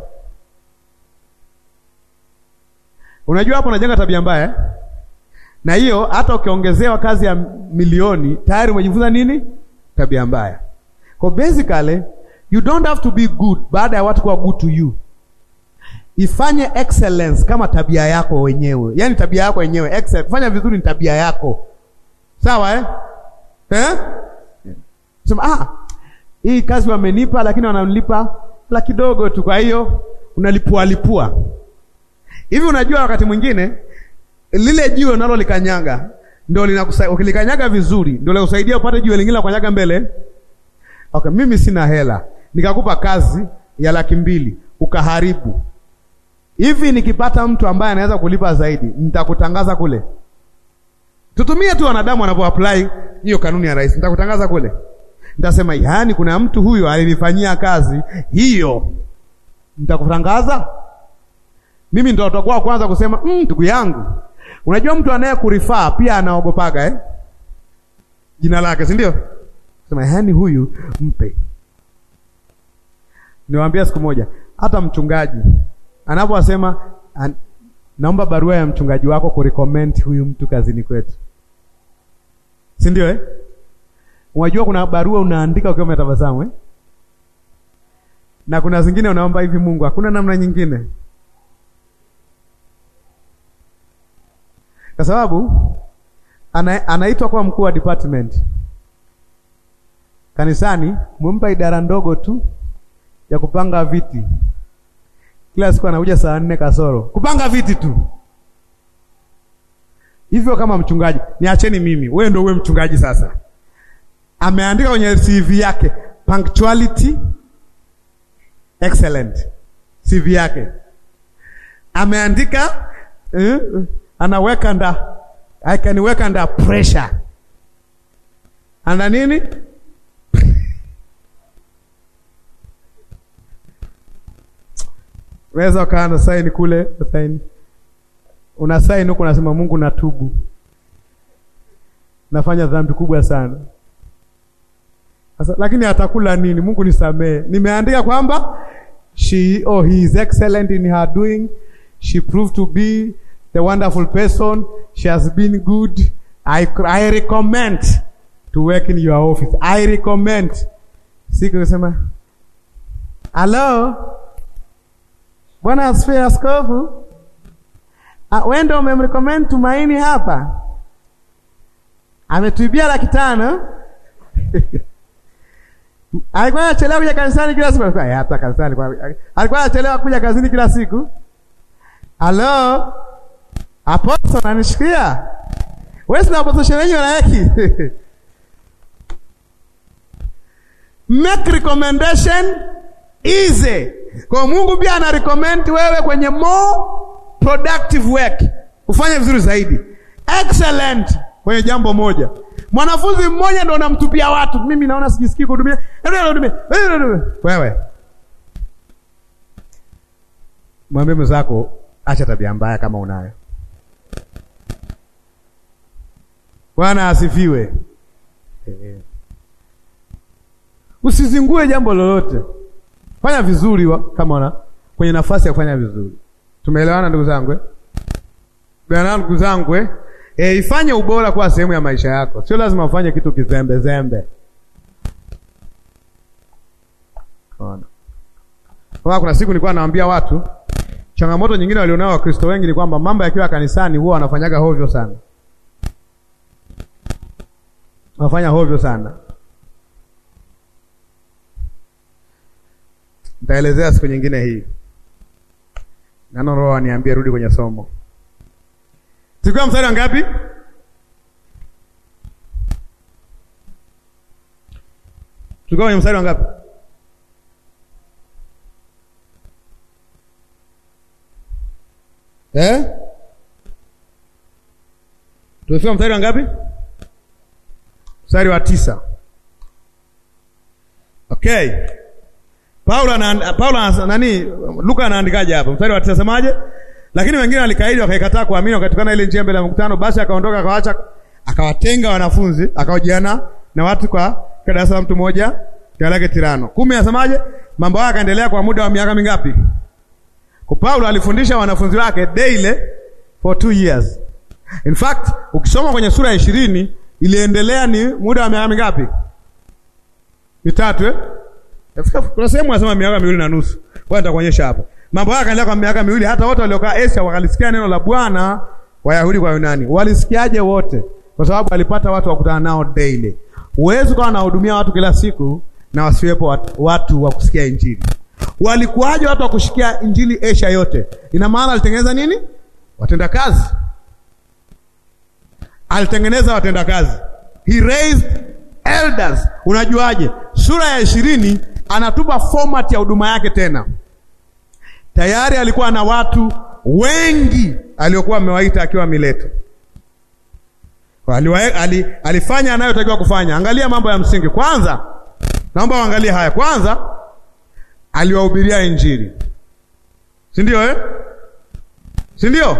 Unajua hapo unajenga tabia mbaya eh? Na hiyo hata ukiongezewa kazi ya milioni tayari umejifunza nini? Tabia mbaya. Kwa basically you don't have to be good baada ya watu kuwa good to you. Ifanye excellence kama tabia yako wenyewe, yaani tabia yako wenyewe. Excellence, kufanya vizuri ni tabia yako, sawa eh? Eh? Sema ah, hii kazi wamenipa, lakini wananilipa la kidogo tu, kwa hiyo unalipua lipua hivi. Unajua wakati mwingine lile jiwe unalo likanyaga ndio linakusaidia, ukilikanyaga vizuri ndio linakusaidia upate jiwe lingine la kukanyaga mbele. Okay, mimi sina hela nikakupa kazi ya laki mbili ukaharibu hivi nikipata mtu ambaye anaweza kulipa zaidi nitakutangaza kule. Tutumie tu wanadamu wanapo apply hiyo kanuni ya rais, nitakutangaza kule, nitasema yaani, kuna mtu huyo alinifanyia kazi hiyo, nitakutangaza mimi. Ndo utakuwa kwanza kusema ndugu mm, yangu. Unajua mtu anayekurifaa pia anaogopaga eh? jina lake, si ndio? Sema yaani, huyu mpe. Niwaambia siku moja, hata mchungaji anaposema an, naomba barua ya mchungaji wako kurecommend huyu mtu kazini kwetu, si ndio eh? Unajua kuna barua unaandika ukiwa umetabasamu eh? na kuna zingine unaomba hivi, Mungu, hakuna namna nyingine, kwa sababu ana, anaitwa kwa mkuu wa department kanisani, umempa idara ndogo tu ya kupanga viti kila siku anakuja saa nne kasoro kupanga viti tu hivyo. Kama mchungaji, niacheni mimi, wewe ndio uwe mchungaji sasa. Ameandika kwenye CV yake punctuality excellent, CV yake ameandika eh, anaweka nda I can work under pressure, ana nini Unaweza ukaa na saini kule, saini una saini huko, unasema Mungu, natubu, nafanya dhambi kubwa sana sasa, lakini atakula nini? Mungu nisamee, nimeandika kwamba she oh, he is excellent in her doing, she proved to be the wonderful person, she has been good, I, I recommend to work in your office, I recommend. Siku kusema hello Bwana asifiwe askofu. Wewe ndio umemrecommend Tumaini hapa, ametuibia laki tano alikuwa anachelewa kuja kanisani kila siku, hata kanisani alikuwa anachelewa kuja kazini kila siku. Halo aposto, nanishikia wewe, sina aposto shemeji wanaeki make recommendation easy kwa Mungu pia ana recommend wewe kwenye more productive work, ufanye vizuri zaidi, excellent kwenye jambo moja. Mwanafunzi mmoja ndo unamtupia watu, mimi naona sijisikii kuhudumia wewe. Mwambie mwenzako acha tabia mbaya kama unayo. Bwana asifiwe. Usizingue jambo lolote, fanya vizuri wa, kama una kwenye nafasi ya kufanya vizuri. Tumeelewana ndugu zangu eh? Bwana ndugu zangu eh? E, ifanye ubora kuwa sehemu ya maisha yako, sio lazima ufanye kitu kizembe zembe. Kwa kuna siku nilikuwa naambia watu changamoto nyingine walionao Wakristo wengi ni kwamba mambo yakiwa kanisani huwa wanafanyaga hovyo sana, wanafanya hovyo sana. Nitaelezea siku nyingine hii. Nano Roho aniambie rudi kwenye somo. Tulikuwa mstari wa ngapi? Tulikuwa kwenye mstari wa ngapi? Eh? Tumefika mstari wa ngapi? Mstari wa tisa. Okay. Paulo ana Paulo nani Luka anaandikaje hapa? Mstari wa tisa semaje? Lakini wengine walikaidi wakaikataa kuamini wakatukana ile njia mbele ya mkutano, basi akaondoka akawaacha akawatenga wanafunzi akaojiana na watu kwa darasa la mtu mmoja jina lake Tirano. Kumi asemaje? Mambo haya yakaendelea kwa muda wa miaka mingapi? Kwa Paulo alifundisha wanafunzi wake daily for two years. In fact, ukisoma kwenye sura ya ishirini iliendelea ni muda wa miaka mingapi? Mitatu eh? Kuna sehemu anasema miaka miwili na nusu. Kwa nitakuonyesha hapo. Mambo haya yakaendelea kwa miaka miwili, hata wote waliokaa Asia wakalisikia neno la Bwana, Wayahudi kwa Yunani. Walisikiaje wote? Kwa sababu walipata watu wa kukutana nao daily. Huwezi kuwa unahudumia watu kila siku na wasiwepo watu, watu wa kusikia Injili. Walikuwaje watu wa kushikia Injili Asia yote? Ina maana alitengeneza nini? Watenda kazi. Alitengeneza watenda kazi. He raised elders. Unajuaje? Sura ya ishirini anatupa format ya huduma yake tena. Tayari alikuwa na watu wengi aliokuwa amewaita akiwa Mileto. Ali, ali, alifanya anayotakiwa kufanya. Angalia mambo ya msingi kwanza, naomba uangalie haya kwanza. Aliwahubiria Injili, si ndio eh? si ndio?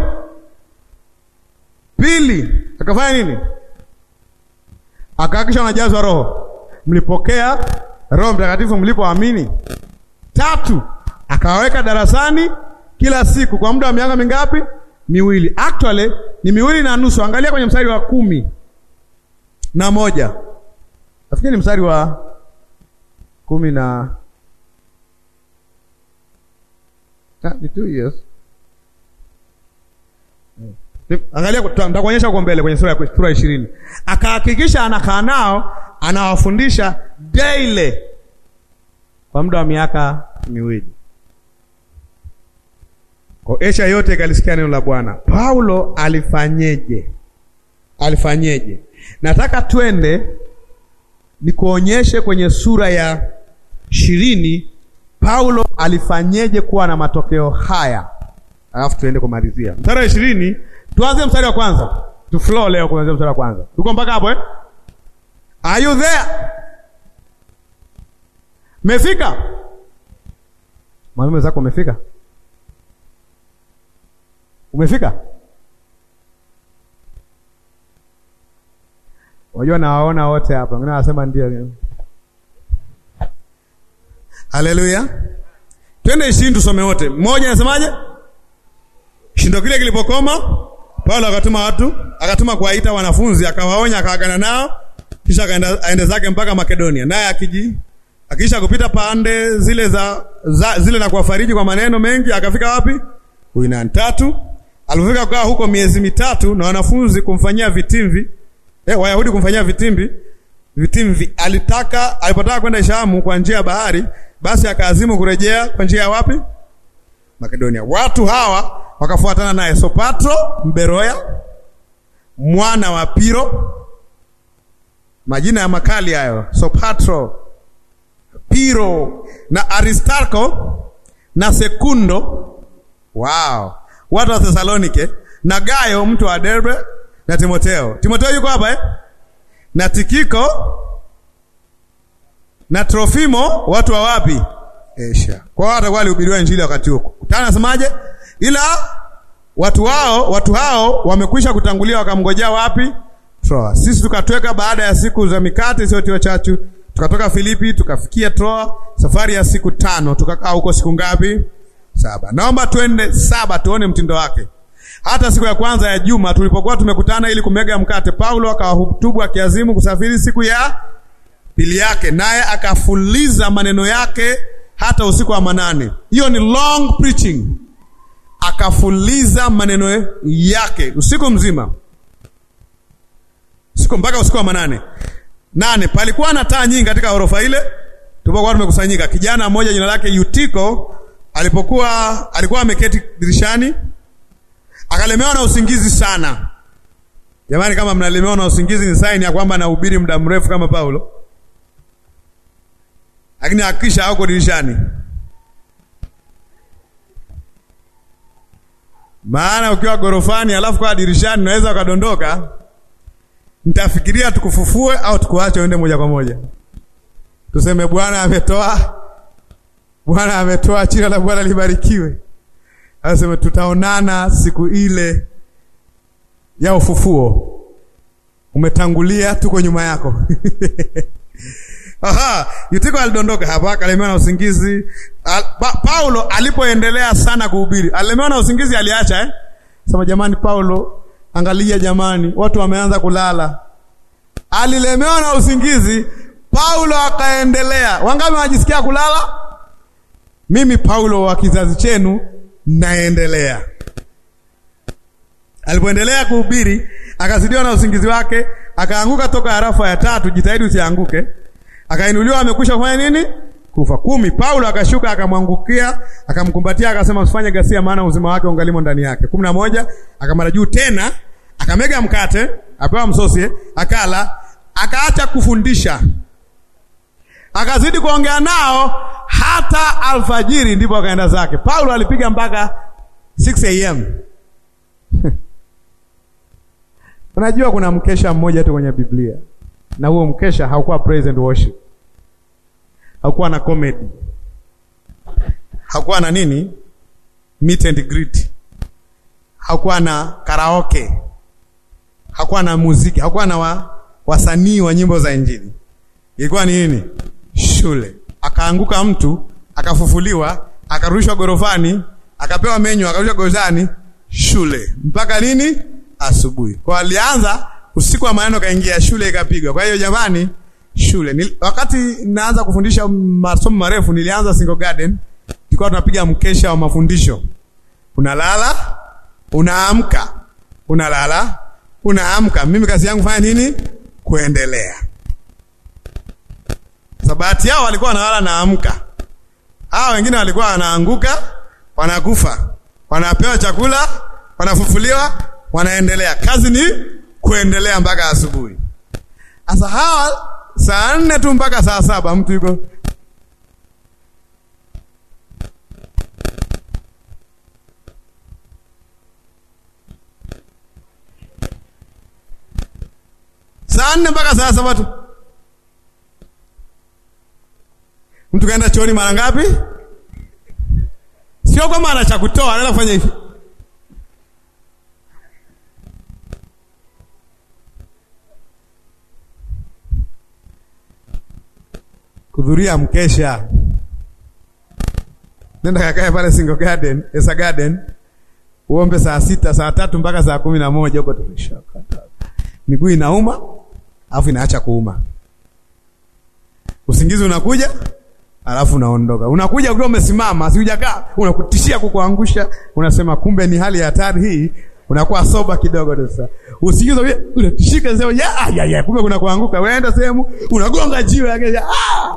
Pili, akafanya nini? Akahakisha wanajazwa Roho. Mlipokea Roho Mtakatifu mlipoamini. Tatu, akawaweka darasani kila siku kwa muda wa miaka mingapi? Miwili. Actually ni miwili na nusu. Angalia kwenye mstari wa kumi na moja nafikiri ni mstari wa kumi na ni two years. Angalia, nitakuonyesha huko mbele kwenye sura ya sura ishirini. Akahakikisha anakaa nao anawafundisha daily kwa muda wa miaka miwili. Kwa Asia yote ikalisikia neno la Bwana. Paulo alifanyeje? Alifanyeje? Nataka twende nikuonyeshe kwenye sura ya ishirini Paulo alifanyeje kuwa na matokeo haya, alafu tuende kumalizia mstari wa ishirini. Tuanze mstari wa kwanza, tu flow leo kuanzia mstari wa kwanza. Tuko mpaka hapo eh? Are you there? Mefika? Mwalimu zako umefika? Umefika? Unajua nawaona wote hapa. Wengine wanasema ndio. Haleluya. Twende ishirini tusome wote. Mmoja anasemaje? Shindo kile kilipokoma, Paulo akatuma watu, akatuma kuwaita wanafunzi, akawaonya, akaagana nao, kisha akaenda aende zake mpaka Makedonia. Naye akiji akisha kupita pande zile za, za zile na kuwafariji kwa maneno mengi, akafika wapi? Uyunani. Tatu, alipofika kukaa huko miezi mitatu na wanafunzi kumfanyia vitimvi eh, Wayahudi kumfanyia vitimbi vitimvi, alitaka alipotaka kwenda Shamu kwa njia ya bahari, basi akaazimu kurejea kwa njia ya wapi? Makedonia. Watu hawa wakafuatana naye, Sopatro Mberoya, mwana wa Piro, majina ya makali hayo, Sopatro, Piro na Aristarko na Sekundo, wow, watu wa Thesalonike na Gayo mtu wa Derbe na Timoteo. Timoteo yuko hapa eh? na Tikiko na Trofimo, watu wa wapi? Asia. Kwa hiyo watakuwa walihubiriwa injili wakati huo. Tana nasemaje? Ila watu wao watu hao wamekwisha kutangulia wakamngojea wapi? Troa. Sisi tukatweka baada ya siku za mikate isiyotiwa chachu, Tukatoka Filipi tukafikia Troa, safari ya siku tano. Tukakaa huko siku ngapi? Saba. Naomba twende saba, tuone mtindo wake. Hata siku ya kwanza ya juma tulipokuwa tumekutana ili kumega mkate, Paulo akawahutubu akiazimu kusafiri siku ya pili yake, naye akafuliza maneno yake hata usiku wa manane. Hiyo ni long preaching. Akafuliza maneno yake usiku mzima, usiku mpaka usiku wa manane. Nane, palikuwa na taa nyingi katika orofa ile tulipokuwa tumekusanyika. Kijana mmoja jina lake Yutiko alipokuwa alikuwa ameketi dirishani akalemewa na usingizi sana. Jamani, kama mnalemewa na usingizi ni saini ya kwamba nahubiri muda mrefu kama Paulo, lakini hakikisha hauko dirishani, maana ukiwa gorofani alafu kwa dirishani unaweza ukadondoka. Nitafikiria tukufufue au tukuache uende moja kwa moja, tuseme Bwana ametoa, Bwana ametoa, jina la Bwana libarikiwe. Anasema tutaonana siku ile ya ufufuo. Umetangulia, tuko nyuma yako. Aha, Yutiko alidondoka hapa akalemewa na usingizi. Al, pa, Paulo alipoendelea sana kuhubiri, alilemewa na usingizi aliacha eh? Sema jamani Paulo, angalia jamani, watu wameanza kulala. Alilemewa na usingizi, Paulo akaendelea. Wangapi wanajisikia kulala? Mimi Paulo wa kizazi chenu naendelea. Alipoendelea kuhubiri akazidiwa na usingizi wake, akaanguka toka arafa ya tatu. Jitahidi usianguke. Akainuliwa amekwisha kufanya nini? Kufa. Kumi. Paulo akashuka akamwangukia, akamkumbatia, akasema usifanye ghasia, maana uzima wake ungalimo ndani yake. kumi na moja. Akamara juu tena, akamega mkate, apewa msosi, akala, akaacha kufundisha, akazidi kuongea nao hata alfajiri, ndipo akaenda zake. Paulo alipiga mpaka 6 am. Unajua kuna mkesha mmoja tu kwenye Biblia, na huo mkesha haukuwa praise and worship, haukuwa na comedy, haukuwa na nini, meet and greet, haukuwa na karaoke, haukuwa na muziki, haukuwa na wa, wasanii wa nyimbo za Injili. Ilikuwa ni nini? Shule. Akaanguka mtu akafufuliwa, akarushwa gorofani, akapewa menyu, akarushwa gorofani, shule mpaka nini? Asubuhi. Kwa alianza usiku wa maneno, kaingia shule ikapigwa. Kwa hiyo jamani, shule Nil, wakati naanza kufundisha masomo marefu nilianza Single Garden, tulikuwa tunapiga mkesha wa mafundisho. Unalala, unaamka, unalala, unaamka. Mimi kazi yangu fanya nini? Kuendelea. Sabati yao walikuwa wanalala naamka, hawa wengine walikuwa wanaanguka, wanakufa, wanapewa chakula, wanafufuliwa, wanaendelea. Kazi ni kuendelea mpaka asubuhi. Sasa hawa saa nne tu mpaka saa saba mtu yuko saa nne mpaka saa saba tu. Mtu kaenda chooni mara ngapi? Sio kwamba ana cha kutoa, anaenda kufanya hivi. Kuhudhuria mkesha, nenda kakae pale Single Garden, Esa Garden, uombe saa sita, saa tatu mpaka saa kumi na moja huko tumeshaka. Miguu inauma, alafu inaacha kuuma, usingizi unakuja alafu unaondoka. Unakuja ukiwa umesimama, si hujakaa, unakutishia kukuangusha. Unasema kumbe ni hali ya hatari hii, unakuwa soba kidogo tu. Sasa usingizi unatishika, sema ya ya ya, kumbe kuna kuanguka. Unaenda sehemu unagonga jiwe yake, ah.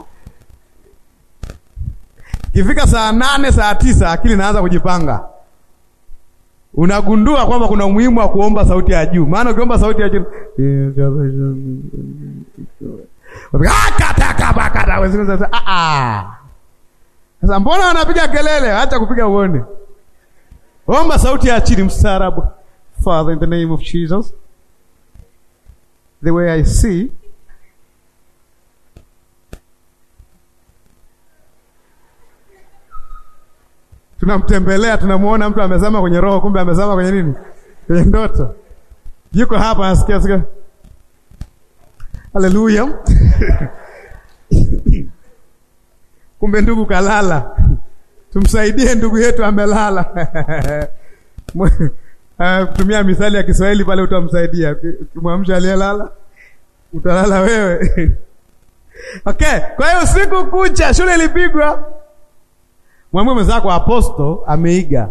Kifika saa nane saa tisa akili inaanza kujipanga, unagundua kwamba kuna umuhimu wa kuomba sauti ya juu, maana ukiomba sauti ya juu sasa mbona wanapiga kelele? Acha kupiga uone, omba sauti ya chini, mstaarabu. Father, in the name of Jesus, the way I see tunamtembelea, tunamwona mtu amezama kwenye roho, kumbe amezama kwenye nini? Kwenye ndoto. Yuko hapa, nasikia sikia Haleluya. kumbe ndugu kalala. Tumsaidie ndugu yetu amelala. Uh, kutumia mithali ya Kiswahili pale utamsaidia. Ukimwamsha aliyelala utalala wewe. Okay, kwa hiyo usiku kucha shule ilipigwa. Mwambie mwenzako aposto ameiga.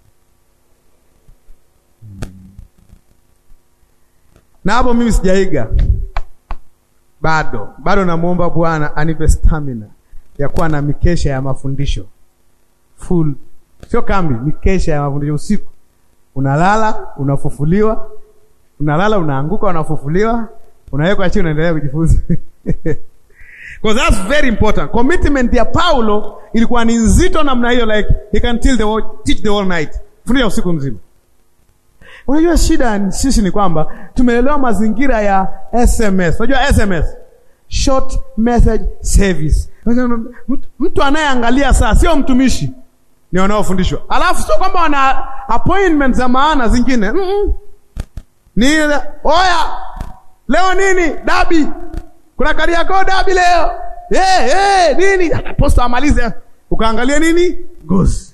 Na hapo mimi sijaiga bado, bado namwomba Bwana anipe stamina ya kuwa na mikesha ya mafundisho full, sio kambi, mikesha ya mafundisho usiku. Unalala unafufuliwa, unalala unaanguka, unafufuliwa, unawekwa chini, unaendelea kujifunza Because that's very important. Commitment ya Paulo ilikuwa ni nzito namna hiyo, like he can tell the whole, teach the whole night, fundisha usiku mzima. Unajua shida sisi ni kwamba tumeelewa mazingira ya SMS. Unajua SMS, short message service. Mtu anayeangalia saa sio mtumishi, ni wanaofundishwa. Alafu sio kwamba wana appointment za maana zingine mm -mm. Ni oya, leo nini dabi kuna Kariakoo dabi leo hey, hey, nini posta amalize, ukaangalia nini gozi.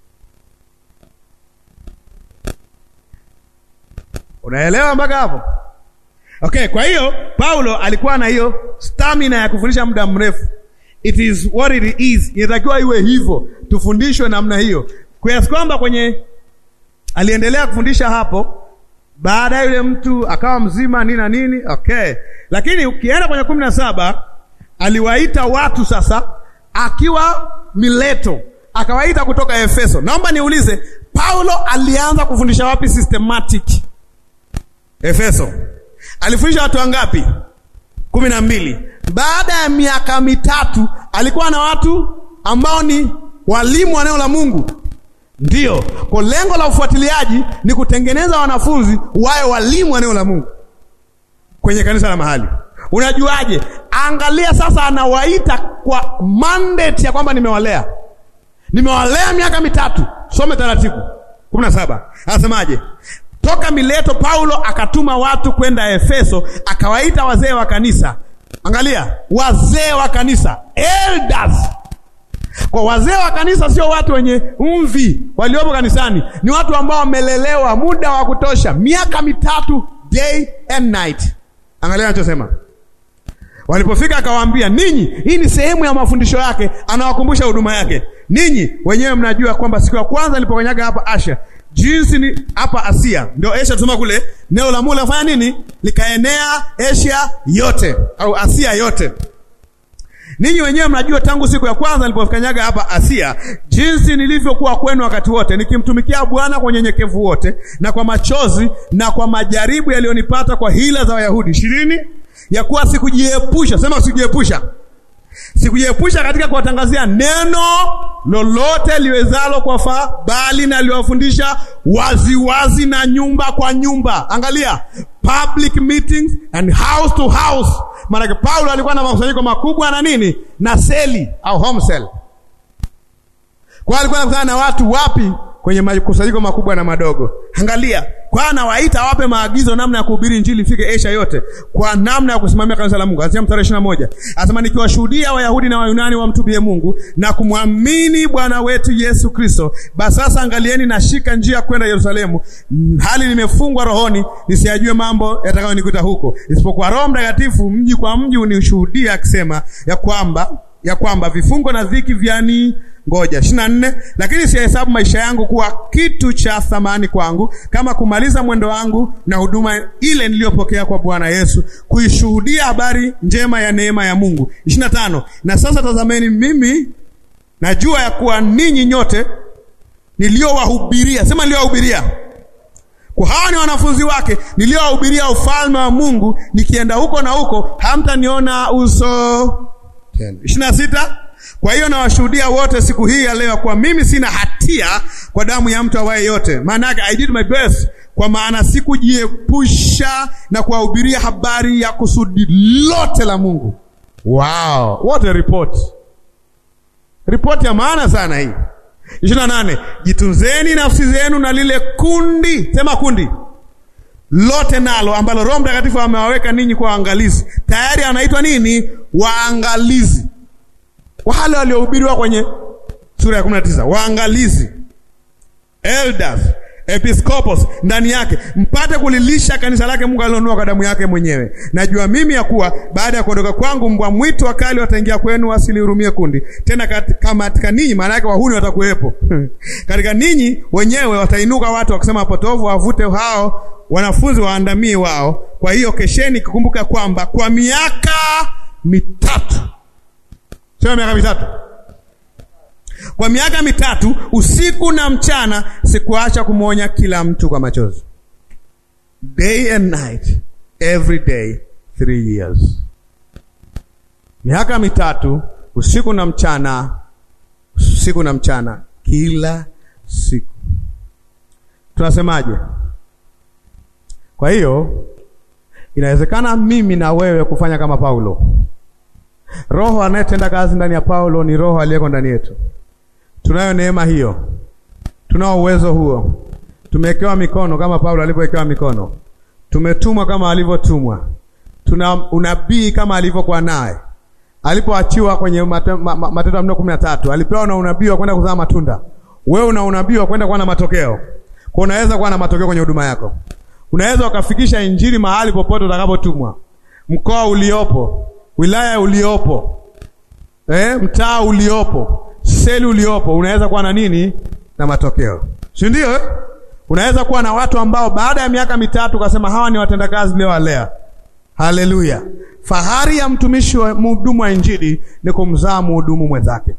Unaelewa mpaka hapo? Okay, kwa hiyo Paulo alikuwa na hiyo stamina ya kufundisha muda mrefu. It is what it is, inatakiwa iwe hivyo, tufundishwe namna hiyo, kiasi kwamba kwenye aliendelea kufundisha hapo baada ya yule mtu akawa mzima nini na nini. Okay, lakini ukienda kwenye kumi na saba aliwaita watu sasa, akiwa Mileto, akawaita kutoka Efeso. Naomba niulize, Paulo alianza kufundisha wapi systematic? Efeso. Alifundisha watu wangapi? kumi na mbili. Baada ya miaka mitatu alikuwa na watu ambao ni walimu wa neno la Mungu. Ndiyo, kwa lengo la ufuatiliaji ni kutengeneza wanafunzi wawe walimu wa neno la Mungu kwenye kanisa la mahali. Unajuaje? Angalia sasa, anawaita kwa mandate ya kwamba nimewalea, nimewalea miaka mitatu. Some taratibu kumi na saba anasemaje? Toka Mileto Paulo akatuma watu kwenda Efeso, akawaita wazee wa kanisa. Angalia, wazee wa kanisa, elders kwa wazee wa kanisa sio watu wenye mvi waliopo kanisani, ni watu ambao wamelelewa muda wa kutosha, miaka mitatu, day and night. Angalia anachosema. Walipofika akawaambia, ninyi, hii ni sehemu ya mafundisho yake, anawakumbusha huduma yake. Ninyi wenyewe mnajua kwamba siku ya kwanza nilipokanyaga hapa Asia, jinsi ni hapa Asia, ndio Asia tusema kule, neno la Mungu lafanya nini? Likaenea Asia yote au Asia yote. Ninyi wenyewe mnajua tangu siku ya kwanza nilipokanyaga hapa Asia, jinsi nilivyokuwa kwenu wakati wote, nikimtumikia Bwana kwa unyenyekevu wote na kwa machozi na kwa majaribu yaliyonipata kwa hila za Wayahudi. ishirini ya kuwa sikujiepusha, sema sikujiepusha, sikujiepusha katika kuwatangazia neno lolote liwezalo kwa faa, bali naliwafundisha waziwazi na nyumba kwa nyumba. Angalia, public meetings and house to house. Maanake Paulo alikuwa na makusanyiko makubwa na nini na seli au home cell, kwa alikuwa anakutana na watu wapi? Kwenye makusanyiko makubwa na madogo. Angalia, kwa anawaita wape maagizo namna ya kuhubiri injili ifike Asia yote, kwa namna ya kusimamia kanisa la Mungu. Anasema mstari ishirini na moja anasema nikiwashuhudia Wayahudi na Wayunani wamtubie Mungu na kumwamini Bwana wetu Yesu Kristo. Basi sasa angalieni, nashika njia kwenda Yerusalemu, hali nimefungwa rohoni, nisiyajue mambo yatakayonikuta huko, isipokuwa Roho Mtakatifu mji kwa mji unishuhudia akisema ya kwamba ya kwamba vifungo na dhiki vyani ngoja ishirini na nne lakini sihesabu maisha yangu kuwa kitu cha thamani kwangu, kama kumaliza mwendo wangu na huduma ile niliyopokea kwa Bwana Yesu, kuishuhudia habari njema ya neema ya Mungu. ishirini na tano na sasa tazameni, mimi najua ya kuwa ninyi nyote niliowahubiria, sema niliowahubiria kwa hawa ni wanafunzi wake, niliowahubiria ufalme wa Mungu, nikienda huko na huko hamtaniona uso tena. ishirini na sita kwa hiyo nawashuhudia wote siku hii ya leo kuwa mimi sina hatia kwa damu ya mtu awaye yote. Maana yake I did my best, kwa maana sikujiepusha na kuwahubiria habari ya kusudi lote la Mungu. Wow, what a report! Ripoti ya maana sana hii. ishirini na nane jitunzeni nafsi zenu na lile kundi, sema kundi lote nalo ambalo Roho Mtakatifu amewaweka ninyi kwa waangalizi. Tayari anaitwa nini? Waangalizi. wale waliohubiriwa kwenye sura ya kumi na tisa waangalizi, elders, episcopos ndani yake, mpate kulilisha kanisa lake Mungu alilonunua kwa damu yake mwenyewe. Najua mimi ya kuwa baada ya kuondoka kwangu, mbwa mwitu wakali wataingia kwenu, wasilihurumie kundi tena. Kat, kama katika ninyi, maana yake wahuni watakuwepo katika ninyi wenyewe watainuka watu wakisema potovu, wavute hao wanafunzi waandamie wao. Kwa hiyo kesheni, kukumbuka kwamba kwa miaka mitatu, sema miaka mitatu kwa miaka mitatu usiku na mchana sikuacha kumwonya kila mtu kwa machozi, day and night every day three years. Miaka mitatu usiku na mchana, usiku na mchana, kila siku. Tunasemaje? Kwa hiyo inawezekana mimi na wewe kufanya kama Paulo. Roho anayetenda kazi ndani ya Paulo ni Roho aliyeko ndani yetu. Tunayo neema hiyo, tunao uwezo huo, tumewekewa mikono kama Paulo alivyowekewa mikono, tumetumwa kama alivyotumwa, tuna unabii kama alivyokuwa naye alipoachiwa kwenye Matendo ya Mitume kumi na tatu alipewa na unabii wa kwenda kuzaa matunda. Wewe una unabii wa kwenda kuwa na matokeo, kwa unaweza kuwa na matokeo kwenye huduma yako. Unaweza ukafikisha injili mahali popote utakapotumwa, mkoa uliopo, wilaya uliopo, eh, mtaa uliopo seli uliopo unaweza kuwa na nini na matokeo, si ndio eh? Unaweza kuwa na watu ambao baada ya miaka mitatu ukasema hawa ni watendakazi leo walea. Haleluya! Fahari ya mtumishi wa mhudumu wa injili ni kumzaa mhudumu mwenzake.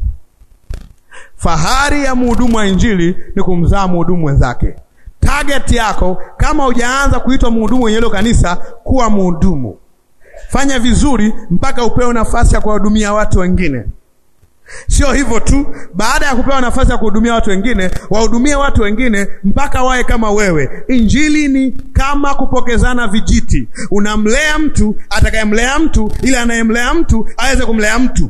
Fahari ya mhudumu wa injili ni kumzaa mhudumu mwenzake. Target yako kama hujaanza kuitwa mhudumu wenye hilo kanisa, kuwa mhudumu, fanya vizuri mpaka upewe nafasi ya kuwahudumia watu wengine. Sio hivyo tu, baada ya kupewa nafasi ya kuhudumia watu wengine, wahudumie watu wengine mpaka wawe kama wewe. Injili ni kama kupokezana vijiti. Unamlea mtu atakayemlea mtu, ili anayemlea mtu aweze kumlea mtu.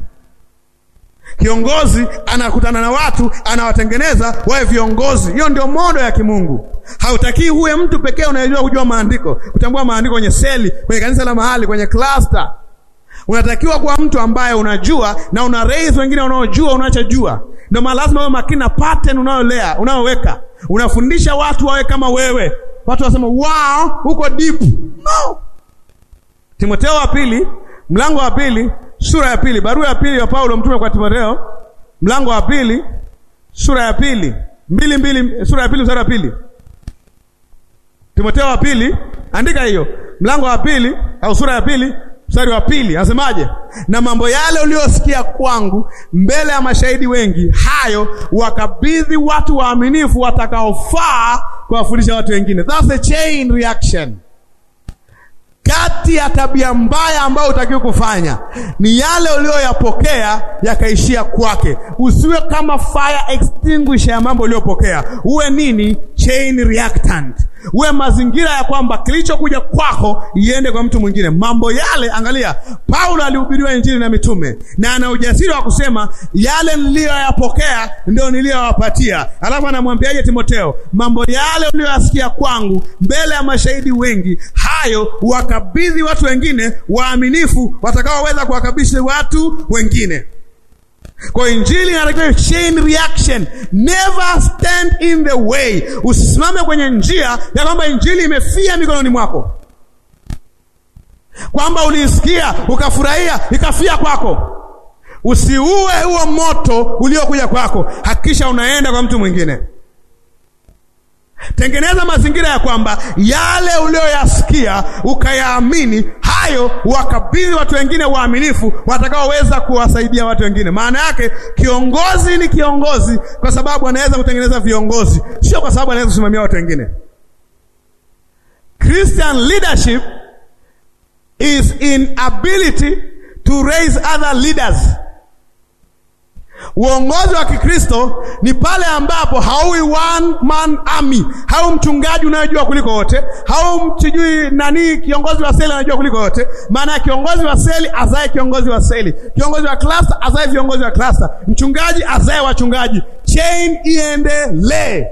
Kiongozi anakutana na watu, anawatengeneza wawe viongozi. Hiyo ndio modo ya kimungu. Hautakii huwe mtu pekee unayejua kujua maandiko, kutambua maandiko kwenye seli, kwenye kanisa la mahali, kwenye cluster unatakiwa kuwa mtu ambaye unajua na una raise wengine unaojua unachojua. Ndio maana lazima uwe makini na pattern unayolea unayoweka. Unafundisha watu wawe kama wewe, watu wasema wow, uko deep. No. Timotheo wa pili mlango wa pili sura ya pili barua ya pili ya Paulo mtume kwa Timotheo mlango wa pili sura ya pili mbili mbili sura ya pili mstari wa pili Timotheo wa pili andika hiyo mlango wa pili au sura ya pili mstari wa pili anasemaje? Na mambo yale uliyosikia kwangu mbele ya mashahidi wengi, hayo wakabidhi watu waaminifu watakaofaa kuwafundisha watu wengine. That's a chain reaction. Kati ya tabia mbaya ambayo utakiwa kufanya ni yale uliyoyapokea yakaishia kwake. Usiwe kama fire extinguisher ya mambo uliyopokea, uwe nini? Chain reactant uwe mazingira ya kwamba kilichokuja kwako iende kwa mtu mwingine. Mambo yale, angalia, Paulo alihubiriwa injili na mitume na ana ujasiri wa kusema yale niliyoyapokea ndio niliyowapatia. Alafu anamwambiaje Timotheo? Mambo yale uliyoyasikia kwangu mbele ya mashahidi wengi, hayo wakabidhi watu wengine waaminifu, watakaoweza kuwakabidhi watu wengine. Kwa injili inatakiwa chain reaction, never stand in the way. Usisimame kwenye njia ya kwamba injili imefia mikononi mwako, kwamba uliisikia ukafurahia ikafia kwako. Usiue huo moto uliokuja kwako, hakikisha unaenda kwa mtu mwingine. Tengeneza mazingira ya kwamba yale uliyoyasikia ukayaamini, hayo wakabidhi watu wengine waaminifu, watakaoweza kuwasaidia watu wengine. Maana yake kiongozi ni kiongozi kwa sababu anaweza kutengeneza viongozi, sio kwa sababu anaweza kusimamia watu wengine. Christian leadership is in ability to raise other leaders. Uongozi wa Kikristo ni pale ambapo hauwi one man army, hau mchungaji unayojua kuliko wote, hau msijui nani kiongozi wa seli anajua kuliko wote. Maana ya kiongozi wa seli azae kiongozi wa seli, kiongozi wa cluster azae viongozi wa cluster, mchungaji azae wachungaji, chain iendelee.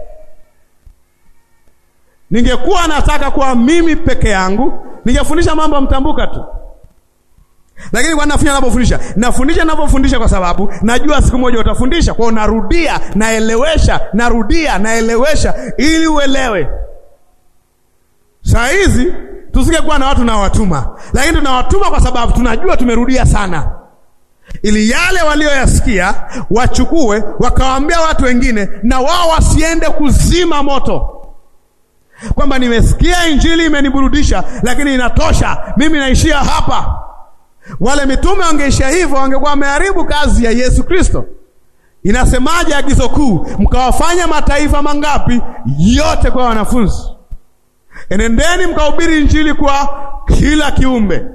Ningekuwa nataka kuwa mimi peke yangu, ningefundisha mambo mtambuka tu Lakini kwa nafanya ninapofundisha, nafundisha ninapofundisha kwa sababu najua siku moja utafundisha. Kwa hiyo narudia, naelewesha, narudia, naelewesha ili uelewe. Saa hizi tusingekuwa na watu nawatuma, lakini tunawatuma kwa sababu tunajua tumerudia sana, ili yale walioyasikia wachukue wakawaambia watu wengine, na wao wasiende kuzima moto kwamba nimesikia injili imeniburudisha, lakini inatosha, mimi naishia hapa. Wale mitume wangeishia hivyo, wangekuwa wameharibu kazi ya Yesu Kristo. Inasemaje agizo kuu? Mkawafanya mataifa mangapi? Yote kwa wanafunzi. Enendeni mkahubiri injili kwa kila kiumbe,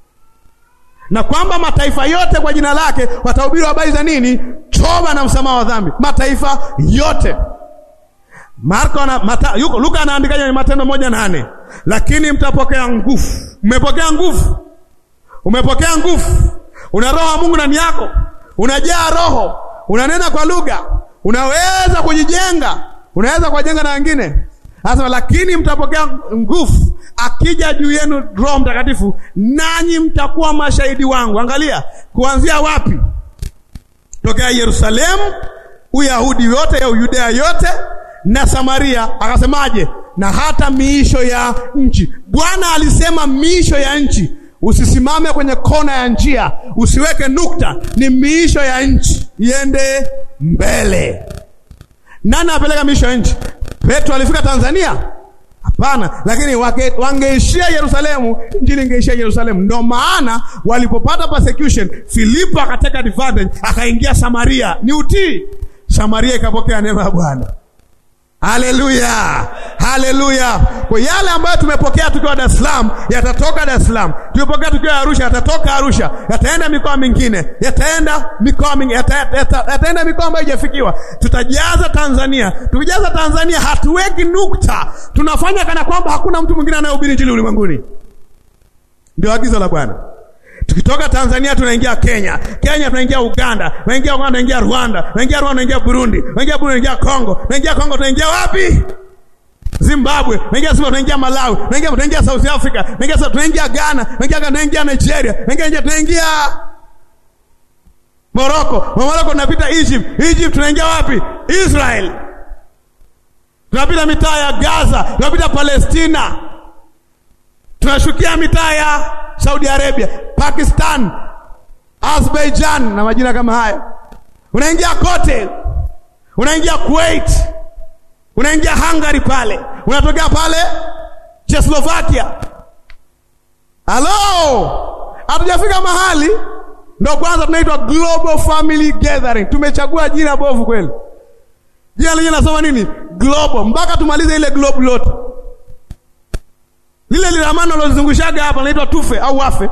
na kwamba mataifa yote kwa jina lake watahubiri habari za nini? Toba na msamaha wa dhambi. Mataifa yote Marko na Mata, yuko, Luka anaandika kwenye Matendo moja nane lakini mtapokea nguvu. Mmepokea nguvu, umepokea nguvu, una roho wa Mungu ndani yako, unajaa roho, unanena kwa lugha, unaweza kujijenga, unaweza kuwajenga na wengine. Anasema lakini mtapokea nguvu akija juu yenu Roho Mtakatifu, nanyi mtakuwa mashahidi wangu. Angalia kuanzia wapi? Tokea Yerusalemu, Uyahudi yote ya Uyudea yote na Samaria, akasemaje? Na hata miisho ya nchi. Bwana alisema miisho ya nchi. Usisimame kwenye kona ya njia, usiweke nukta, ni miisho ya nchi, iende mbele. Nani apeleka miisho ya nchi? Petro alifika Tanzania? Hapana, lakini wangeishia Yerusalemu, injili ingeishia Yerusalemu. Ndio maana walipopata persecution, Filipo akateka advantage, akaingia Samaria. Ni utii. Samaria ikapokea neema ya Bwana. Haleluya, haleluya! Kwa yale ambayo tumepokea tukiwa Dar es Salaam yatatoka Dar es Salaam, tumepokea tukiwa Arusha yatatoka Arusha, yataenda mikoa mingine, yataenda mikoa mingine, yata, yata, yataenda mikoa ambayo haijafikiwa. Tutajaza Tanzania. Tukijaza Tanzania, hatuweki nukta, tunafanya kana kwamba hakuna mtu mwingine anayehubiri injili ulimwenguni. Ndio agizo la Bwana. Tukitoka Tanzania tunaingia Kenya, Kenya tunaingia Uganda, tunaingia Uganda tunaingia Rwanda, tunaingia Rwanda tunaingia Burundi, tunaingia Burundi tunaingia Kongo, tunaingia Kongo tunaingia wapi? Zimbabwe, tunaingia Zimbabwe, tunaingia Malawi, tunaingia tunaingia South Africa, tunaingia tunaingia Ghana, tunaingia Ghana, tunaingia Nigeria, tunaingia tunaingia Morocco, Morocco tunapita Egypt, Egypt tunaingia wapi? Israel. Tunapita mitaa ya Gaza, tunapita Palestina. Tunashukia mitaa ya Saudi Arabia, Pakistan, Azerbaijan na majina kama hayo. Unaingia kote, unaingia Kuwait, unaingia Hungary pale, unatokea pale Czechoslovakia. Halo, hatujafika mahali, ndo kwanza tunaitwa Global Family Gathering. Tumechagua jina bovu kweli. Jina lenyewe nasoma nini? Global, mpaka tumalize ile globe lote lile lilamano lozungushaga hapa naitwa tufe au wafe.